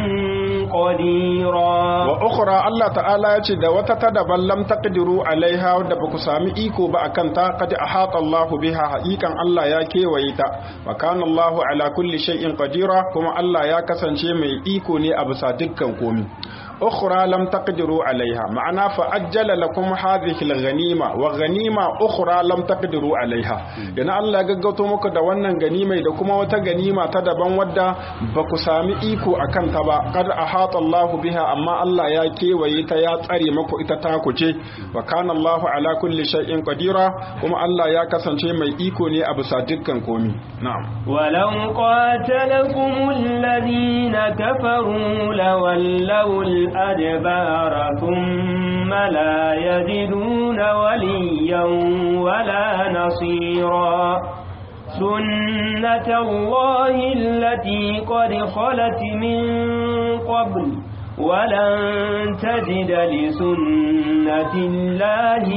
قديرا وأخرى الله تعالى يجد وتتدبا لم تقدروا عليها ودبك سامي إيكو بأكنتا قد أحاط الله بها حقيقا الله ياكي ويتا وكان الله على كل شيء قديرا كما الله ياكسن شيء مي إيكو ني أبسا دكا كومي أخرى لم تقدروا عليها معنى فأجل لكم هذه الغنيمة وغنيمة أخرى لم تقدروا عليها يعني الله gaggauto muku da wannan ganimai da kuma wata ganima ta daban wadda ba ku sami iko a kanta ba kad ahata Allah biha amma Allah ya kewaye ta ya tsare muku ita ta kuce wa kana Allah ala kulli shay'in qadira kuma Allah ya kasance mai iko ne a bisa dukkan komi na'am ولو قاتلكم الذين كفروا لولوا الأدبار ثم لا يجدون وليا ولا نصيرا سنة الله التي قد خلت من قبل ولن تجد لسنة الله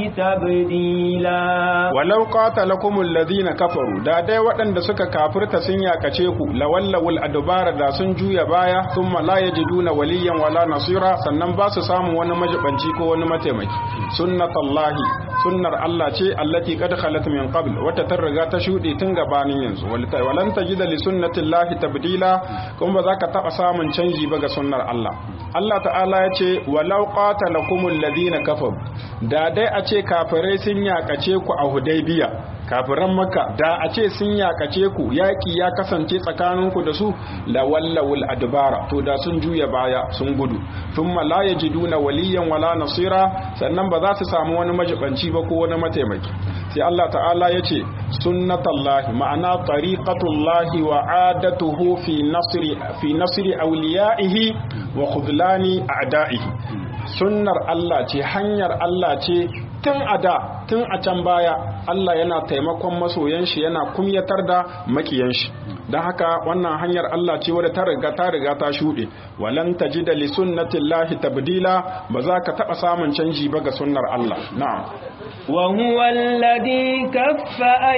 تبديلا walau qatalakum alladhina kafaru da dai waɗanda suka kafirta sun yakace ku lawallawul adbara da sun juya baya thumma la yajiduna waliyan wala nasira sannan ba su samu wani majibanci ko wani mataimaki sunnatullahi sunnar Allah ce allati qad khalat min qabl wata ta riga ta shuɗe tun gabanin yanzu walan tajida li sunnatillahi tabdila kuma ba za ka taɓa samun canji ba ga sunnar Allah Allah ta'ala ya ce walau qatalakumul ladina kafaru da dai a ce kafirai sun yakace ku a Hudaybiya kafiran Makka da a ce sun yakace ku yaki ya kasance tsakaninku da su la wallawul adbara to da sun juya baya sun gudu thumma la yajiduna waliyan wala nasira sannan ba za su samu wani majibanci ba ko wani mataimaki sai Allah ta'ala ya ce sunnatallahi ma'ana tariqatullahi wa adatuhu fi nasri fi nasri awliyaihi wa khudlani a'da'ihi sunnar Allah ce hanyar Allah ce tun a da tun a can baya Allah yana taimakon masoyan shi yana kumyatar da makiyan shi don haka wannan hanyar Allah ce wadda ta riga ta riga ta shuɗe walan tajida li sunnatillahi tabdila ba za ka taɓa samun canji ba ga sunnar Allah na'am وهو الذي كف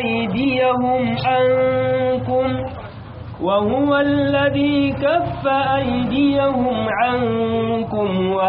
أيديهم عنكم وهو الذي كف أيديهم عنكم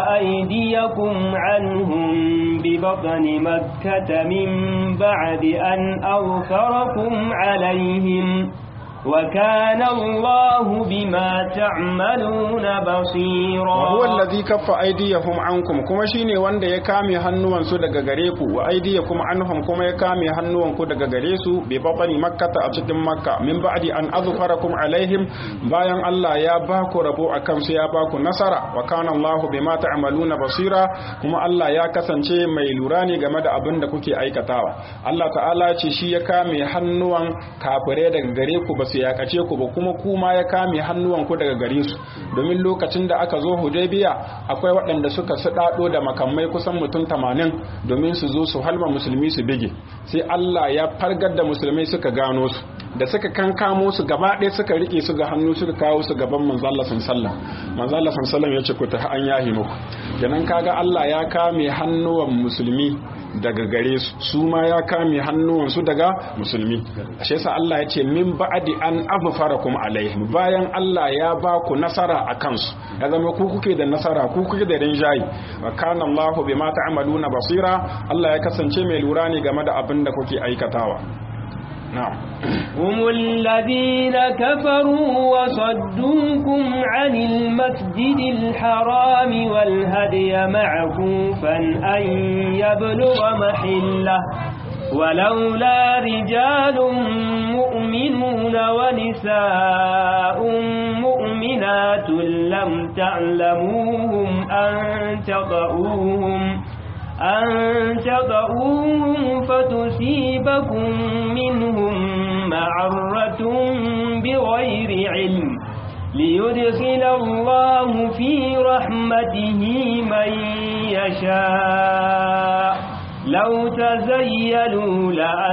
وأيديكم عنهم ببطن مكة من بعد أن أغفركم عليهم وكان الله بما تعملون بصيرا وهو الذي كف أيديهم عنكم كما شيني وند يكامي هنوان سو daga gare ku wa aydiyakum anhum kuma ya kame hannuwan ku daga gare su bi babani makkata a cikin makka min ba'di an azfarakum alaihim bayan Allah ya ba ku rabo akan su ya ba ku nasara wa kana Allahu bima ta'maluna basira kuma Allah ya kasance mai lura ne game da abin da kuke aikatawa Allah ta'ala ce shi ya kame hannuwan kafirai daga gare ku ba su yakace ku ba kuma kuma ya kame hannuwanku daga gare su domin lokacin da aka zo hudaybiya akwai waɗanda suka suɗaɗo da makamai kusan mutum tamanin domin su zo su halma musulmi su bige sai Allah ya fargar da musulmai suka gano su da suka kankamo su gaba ɗaya suka rike su ga hannu suka kawo su gaban manzo Allah sallallahu manzo Allah sallallahu ya ce ku ta an yahi muku kenan kaga Allah ya kame hannuwan musulmi daga gare su su ma ya kame hannuwansu daga musulmi ashe sa Allah ya ce min ba'di an aghfarakum alaihim bayan Allah ya ba ku nasara a kansu ya zama ku kuke da nasara ku kuke da rinjayi wa kana Allahu bima ta'maluna basira Allah ya kasance mai lura ne game da abin da kuke aikatawa na'am هم الذين كفروا وصدوكم عن المسجد الحرام والهدي معكوفا أن يبلغ محله ولولا رجال مؤمنون ونساء مؤمنات لم تعلموهم أن تضعوهم أن تضعوهم فتصيبكم منهم معرة بغير علم ليدخل الله في رحمته من يشاء لو تزيلوا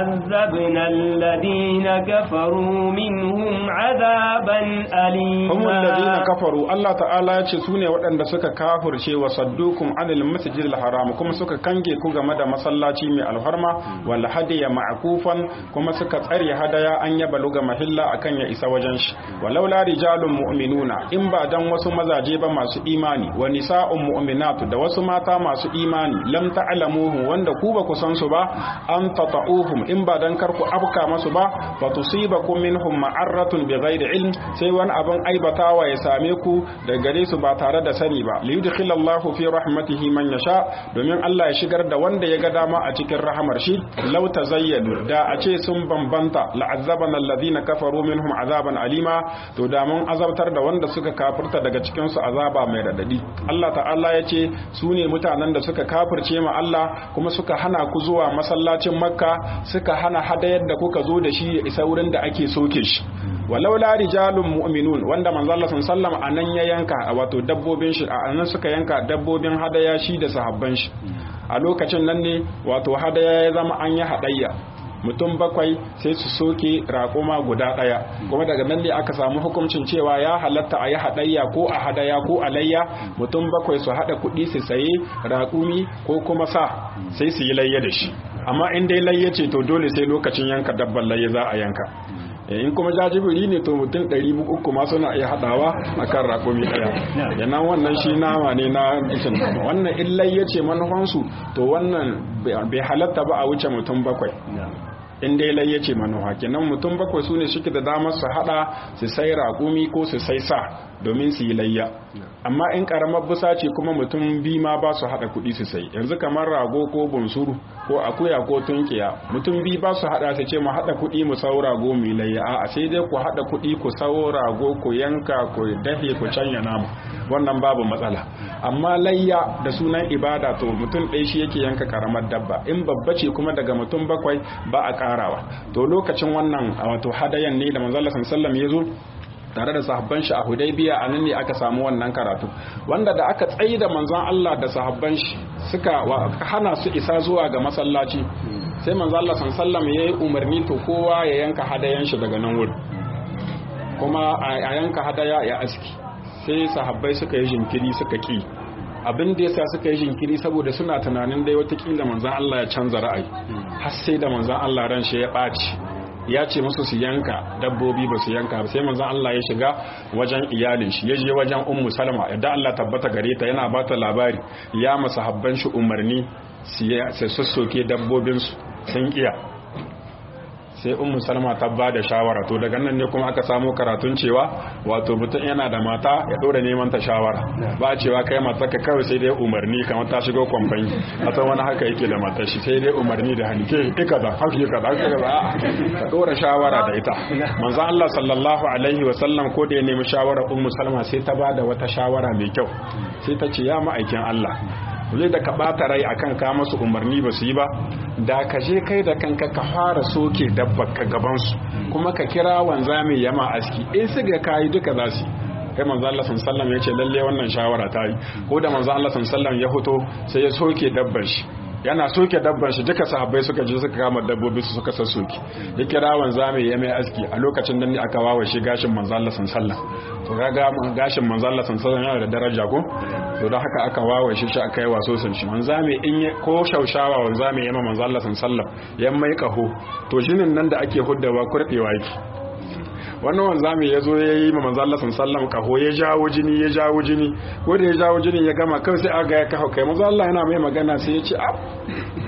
لعذبنا الذين كفروا منهم عذابا أليما هم الذين كفروا الله تعالى yace sune waɗanda suka kafirce wa saddukum anil masjidil haram kuma suka kange ku game da masallaci mai alharma wal hadiya ma'kufan kuma suka tsare hadaya an ya baluga mahilla akan ya isa wajen shi walau la rijalun mu'minuna in ba dan wasu mazaje ba masu imani wa nisa'un mu'minatu da wasu mata masu imani lam ta'lamuhu wanda ku ba ku san su ba an tata'uhum in ba dan kar ku afka masu ba fa tusibakum minhum ma'arratun bighairi ilm sai wani abin aibatawa ya same ku da gare su ba tare da sani ba li yudkhilallahu fi rahmatihi man yasha domin Allah ya shigar da wanda ya ga dama a cikin rahamar shi law tazayyadu da a ce sun bambanta la'azzabana alladhina kafaru minhum azaban alima to da mun azabtar da wanda suka kafirta daga cikin su azaba mai radadi Allah ta'ala ya ce su ne mutanen da suka kafirce ma Allah kuma suka hana ku zuwa masallacin makka suka hana hadayar da kuka zo da shi ya isa wurin da ake soke shi walau la rijalun mu'minun wanda manzo Allah sallallahu anan ya yanka wato dabbobin shi anan suka yanka dabbobin hadaya shi da sahabban shi a lokacin nan ne wato hadaya ya zama an yi hadayya mutum bakwai sai su soke raƙuma guda ɗaya kuma daga nan ne aka samu hukuncin cewa ya halatta a yi haɗayya ko a hadaya ko alayya mutum bakwai su haɗa kuɗi su saye raƙumi ko kuma sa sai su yi layya da shi amma in dai layya ce to dole sai lokacin yanka dabban layya za a yanka in kuma jajibiri ne to mutum ɗari uku ma suna iya haɗawa a kan raƙumi ɗaya yana wannan shi nama ne na ishin wannan illai ya ce manufansu to wannan bai halatta ba a wuce mutum bakwai in dai lai yace manuwa kenan mutum bakwai su ne suke da damar su hada su sai raƙumi ko su sai sa domin su yi layya amma in karamar busa ce kuma mutum bi ma ba su hada kuɗi su sai yanzu kamar rago ko bunsuru ko akuya ko tunkiya mutum bi ba su hada su ce mu hada kuɗi mu sau rago mu yi layya a sai dai ku hada kuɗi ku sau rago ku yanka ku dafe ku canya namu wannan babu matsala amma layya da sunan ibada to mutum ɗaya shi yake yanka karamar dabba in babba ce kuma daga mutum bakwai ba a karawa to lokacin wannan wato hadayan ne da manzon Allah sallallahu ya zo tare da sahabban shi a Hudaybiya a nan ne aka samu wannan karatu wanda da aka tsayi da manzon Allah da sahabban shi suka hana su isa zuwa ga masallaci sai manzon Allah sallallahu ya yi umarni to kowa ya yanka hadayan shi daga nan wurin kuma a yanka hadaya ya aski sai sahabbai suka yi jinkiri suka ki abin da yasa suka yi jinkiri saboda suna tunanin dai watakila manzan Allah ya canza ra'ayi har sai da manzan Allah ran shi ya ɓaci ya ce musu su yanka dabbobi ba su yanka sai manzan Allah ya shiga wajen iyalin shi ya je wajen ummu salma yadda Allah tabbata gare ta yana bata labari ya masa habban shi umarni su sassoke dabbobinsu sun iya sai ummu salma ta ba da shawara to daga nan ne kuma aka samu karatun cewa wato mutum yana da mata ya dora neman ta shawara ba cewa kai mata ka kawai sai dai umarni kamar ta shigo kwamfani a san wani haka yake da matar shi sai dai umarni da hannu ke ika da haka ka da ka dora shawara da ita manzo Allah sallallahu alaihi wa sallam ko da ya nemi shawara ummu salma sai ta ba da wata shawara mai kyau sai ta ce ya ma'aikin Allah zai da ka ɓata rai akan ka masu umarni ba su yi ba da ka je kai da kanka ka fara soke dabbar ka gabansu kuma ka kira wanzami yama aski in su ga kayi duka za su kai manzo Allah sallallahu ya ce lalle wannan shawara ta yi ko da manzo Allah sallallahu ya fito sai ya soke dabbar shi yana soke dabban shi duka sahabbai suka je suka kama dabbobi su suka sassoke ya kira wanzami ya mai aski a lokacin nan ne aka wawa shi gashin manzo Allah sallallahu to kaga gashin manzo Allah sallallahu yana da daraja ko to don haka aka wawa shi shi aka yi waso sun shi wanzami in ko shaushawa wanzami ya ma manzo Allah sallallahu ya mai kaho to shinin nan da ake huddawa kurbewa yake wannan wanzami ya zo ya yi ma manzo Allah sallallahu kaho ya jawo jini ya jawo jini ko da ya jawo jini ya gama kawai sai aga ya kaho kai manzo Allah yana mai magana sai ya ce ab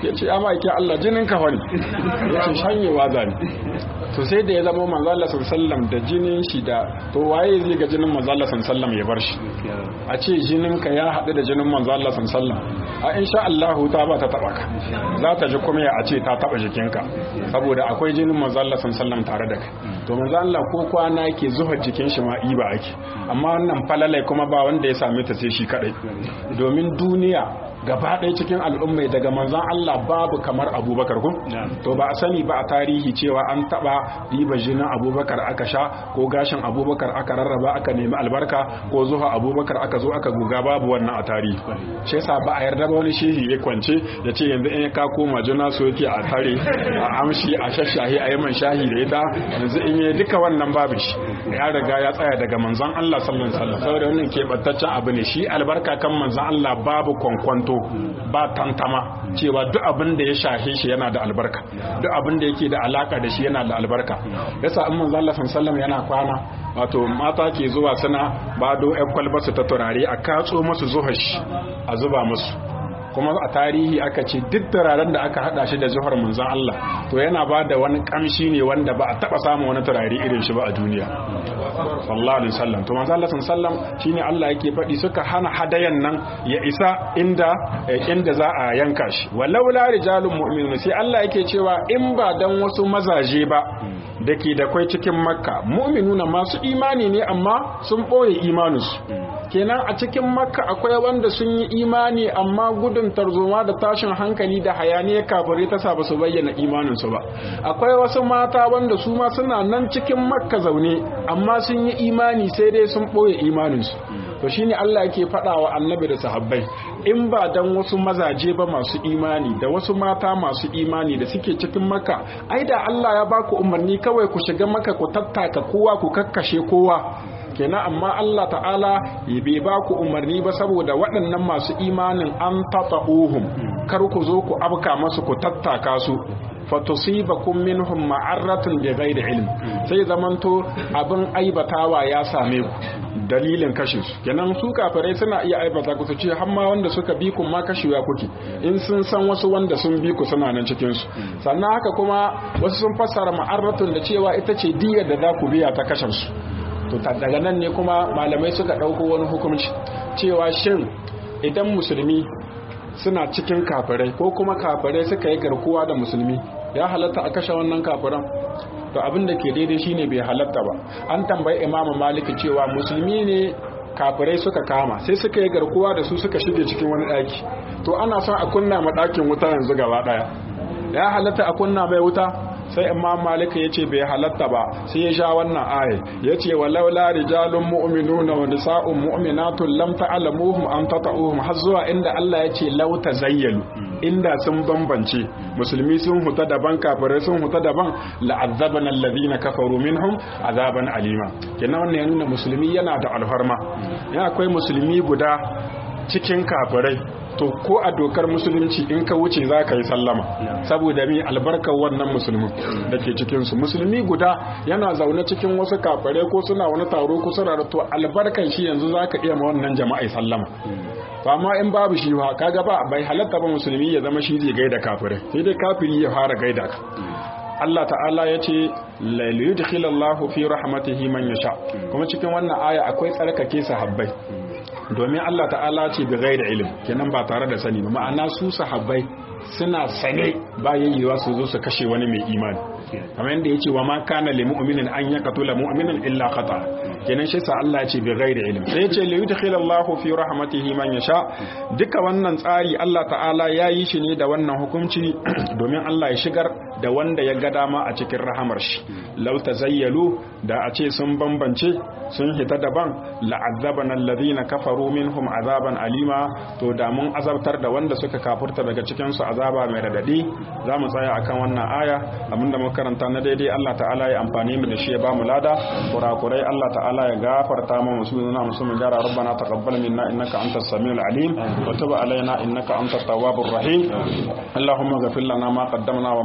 ya ce ya ma'aikin Allah jinin ka wani ya ce shanyewa zani to sai da ya zama manzo Allah sallallahu da jinin shi da to waye zai ga jinin manzo Allah sallallahu ya bar shi a ce jinin ka ya haɗu da jinin manzo Allah sallallahu a insha Allah ta ba ta taba ka za ta ji kuma a ce ta taba jikinka saboda akwai jinin manzo Allah sallallahu tare da kai to manzo Allah ko kwana yake zuwa jikin shi ma iba ake amma wannan falalai kuma ba wanda ya same ta sai shi kadai domin duniya gaba ɗaya cikin al'ummai daga manzan Allah babu kamar abubakar kun to ba a sani ba a tarihi cewa an taɓa riba jinin abubakar aka sha ko gashin abubakar aka rarraba aka nemi albarka ko zuwa abubakar aka zo aka guga babu wannan a tarihi shi yasa ba a yarda ba wani shehi ya kwance ya ce yanzu in ka koma juna so yake a tare a amshi a shashahi a yaman shahi da ita yanzu in yi duka wannan babu shi ya riga ya tsaya daga manzan Allah sallallahu alaihi wasallam saboda wannan keɓantaccen abu ne shi albarka kan manzan Allah babu kwankwanto ba tantama cewa duk abin da ya shahe shi yana da albarka duk abin da yake da alaka da shi yana da albarka yasa in manzo Allah sallallahu yana kwana wato mata ke zuwa suna bado ƴan kwalba su ta turare a katso musu zuhash a zuba musu kuma a tarihi aka ce duk turaren da aka hada shi da zuhar manzon Allah to yana ba da wani kamshi ne wanda ba a taba samun wani turare irin shi ba a duniya sallallahu alaihi wasallam to manzon Allah sallallahu shine Allah yake faɗi suka hana hadayan nan ya isa inda inda za a yanka shi walau la rijalun mu'minun sai Allah yake cewa in ba dan wasu mazaje ba dake da kwai cikin makka mu'minuna masu imani ne amma sun boye imaninsu kenan a cikin makka akwai wanda sun yi imani amma gudun tarzoma da tashin hankali da hayaniya kafirai ta sa ba su bayyana imaninsu ba akwai wasu mata wanda su ma suna nan cikin makka zaune amma sun yi imani sai dai sun ɓoye imaninsu to shine Allah yake faɗa wa annabi da sahabbai in ba dan wasu mazaje ba masu imani da wasu mata masu imani da suke cikin makka ai da Allah ya baku umarni kawai ku shiga maka ku tattaka kowa ku kakkashe kowa kenan amma Allah ta'ala bai ba ku umarni ba saboda waɗannan masu imanin an tata'uhum kar ku zo ku abka masu ku tattaka su fatusibakum minhum ma'arratun bi ghairi ilm sai zamanto abin aibatawa ya same ku dalilin kashe su kenan su kafirai suna iya aibata ku su ce har ma wanda suka bi ku ma kashewa kuke in sun san wasu wanda sun bi ku suna nan cikin su sannan haka kuma wasu sun fassara ma'arratun da cewa ita ce diyar da za ku biya ta kashe su to daga nan ne kuma malamai suka ɗauko wani hukunci cewa shin idan musulmi suna cikin kafirai ko kuma kafirai suka yi garkuwa da musulmi ya halatta a kashe wannan kafiran to abin da ke daidai shine bai halatta ba an tambayi imamu maliki cewa musulmi ne kafirai suka kama sai suka yi garkuwa da su suka shige cikin wani ɗaki to ana son a kunna ma ɗakin wuta yanzu gaba ɗaya ya halatta a kunna mai wuta sai imam malika ya ce bai halatta ba sai ya sha wannan aye ya ce walau la rijalun mu'minuna wa nisa'un mu'minatun lam ta'lamuhum an tata'uhum har zuwa inda Allah ya ce lau tazayyalu inda sun bambance musulmi sun huta daban kafirai sun huta daban la'azzabana alladhina kafaru minhum azaban alima kenan wannan ya nuna musulmi yana da alfarma ya akwai musulmi guda cikin kafirai to ko a dokar musulunci in ka wuce za ka yi sallama saboda mi albarkar wannan musulmin da ke cikinsu musulmi guda yana zaune cikin wasu kafare ko suna wani taro ko suna to albarkan shi yanzu za ka iya ma wannan jama'a sallama to amma in babu shi ba kaga ba bai halatta ba musulmi ya zama shi zai gaida kafirai sai dai kafiri ya fara gaida ka Allah ta'ala ya ce lailuyudkhilallahu fi rahmatihi man yasha kuma cikin wannan aya akwai tsarkake sahabbai domin Allah ta'ala ce bi ghairi ilm kenan ba tare da sani ba ma'ana su sahabbai suna sane ba yayyewa su zo su kashe wani mai imani kamar yadda yace wa ma kana lil mu'minin an yaqtula mu'minan illa khata kenan shi sa Allah ya ce bi ghairi ilm sai yace li yudkhilallahu fi rahmatihi man yasha duka wannan tsari Allah ta'ala ya yi shi ne da wannan hukunci domin Allah ya shigar da wanda ya ga dama a cikin rahamar shi law tazayyalu da a ce sun bambance sun hita daban la'azzabana alladhina kafaru minhum azaban alima to da mun azabtar da wanda suka kafurta daga cikin su azaba mai radadi za mu tsaya akan wannan aya abinda muka karanta na daidai Allah ta'ala ya amfani mu da shi ya ba mu lada kurakurai Allah ta'ala ya gafarta mu musu nuna musu mu gara rabbana taqabbal minna innaka antas samiul alim wa tub alaina innaka antat tawwabur rahim اللهم اغفر لنا ما قدمنا وما أخرنا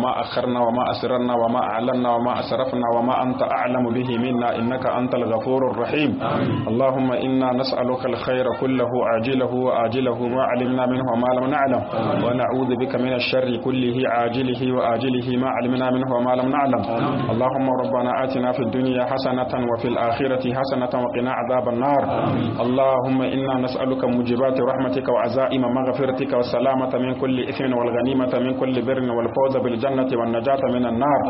سرنا وما أسررنا وما أعلنا وما أسرفنا وما أنت أعلم به منا إنك أنت الغفور الرحيم اللهم إنا نسألك الخير كله عاجله وآجله ما علمنا منه وما لم نعلم ونعوذ بك من الشر كله عاجله وآجله ما علمنا منه وما لم نعلم اللهم ربنا آتنا في الدنيا حسنة وفي الآخرة حسنة وقنا عذاب النار اللهم إنا نسألك موجبات رحمتك وعزائم مغفرتك والسلامة من كل إثم والغنيمة من كل بر والفوز بالجنة والنجاة من النار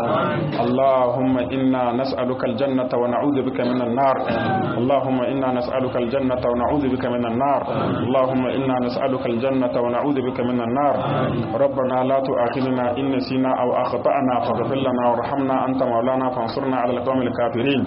اللهم إنا نسألك الجنة ونعوذ بك من النار اللهم إنا نسألك الجنة ونعوذ بك من النار اللهم إنا نسألك الجنة ونعوذ بك من النار ربنا لا تؤاخذنا إن نسينا أو أخطأنا فاغفر لنا وارحمنا أنت مولانا فانصرنا على القوم الكافرين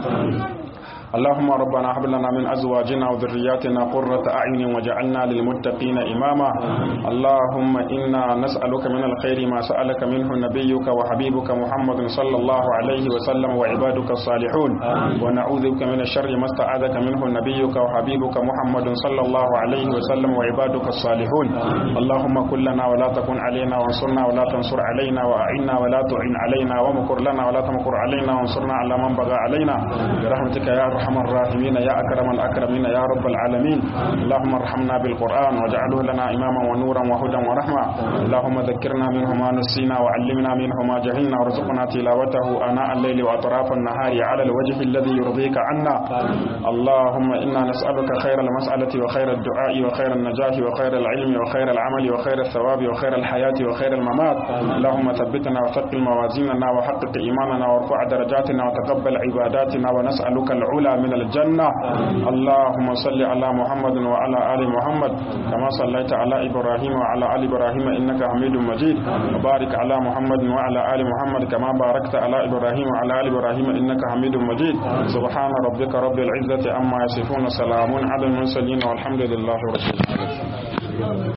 اللهم ربنا هب لنا من ازواجنا وذرياتنا قرة اعين وجعلنا للمتقين اماما اللهم انا نسالك من الخير ما سالك منه نبيك وحبيبك محمد صلى الله عليه وسلم وعبادك الصالحون ونعوذ بك من الشر ما استعاذك منه نبيك وحبيبك محمد صلى الله عليه وسلم وعبادك الصالحون اللهم كن لنا ولا تكن علينا وانصرنا ولا تنصر علينا واعنا ولا تعن علينا ومكر لنا ولا تمكر علينا وانصرنا على من بغى علينا برحمتك يا ارحم الراحمين يا اكرم الاكرمين يا رب العالمين اللهم ارحمنا بالقران واجعله لنا اماما ونورا وهدى ورحمه اللهم ذكرنا منه ما نسينا وعلمنا منه ما جهلنا وارزقنا تلاوته اناء الليل واطراف النهار على الوجه الذي يرضيك عنا اللهم انا نسالك خير المساله وخير الدعاء وخير النجاح وخير العلم وخير العمل وخير الثواب وخير الحياه وخير الممات اللهم ثبتنا وثقل موازيننا وحقق ايماننا وارفع درجاتنا وتقبل عباداتنا ونسالك العلا من الجنة اللهم صل على محمد وعلى آل محمد كما صليت على إبراهيم وعلى آل إبراهيم إنك حميد مجيد وبارك على محمد وعلى آل محمد كما باركت على إبراهيم وعلى آل إبراهيم إنك حميد مجيد سبحان ربك رب العزة عما يصفون سلام على المرسلين والحمد لله رب العالمين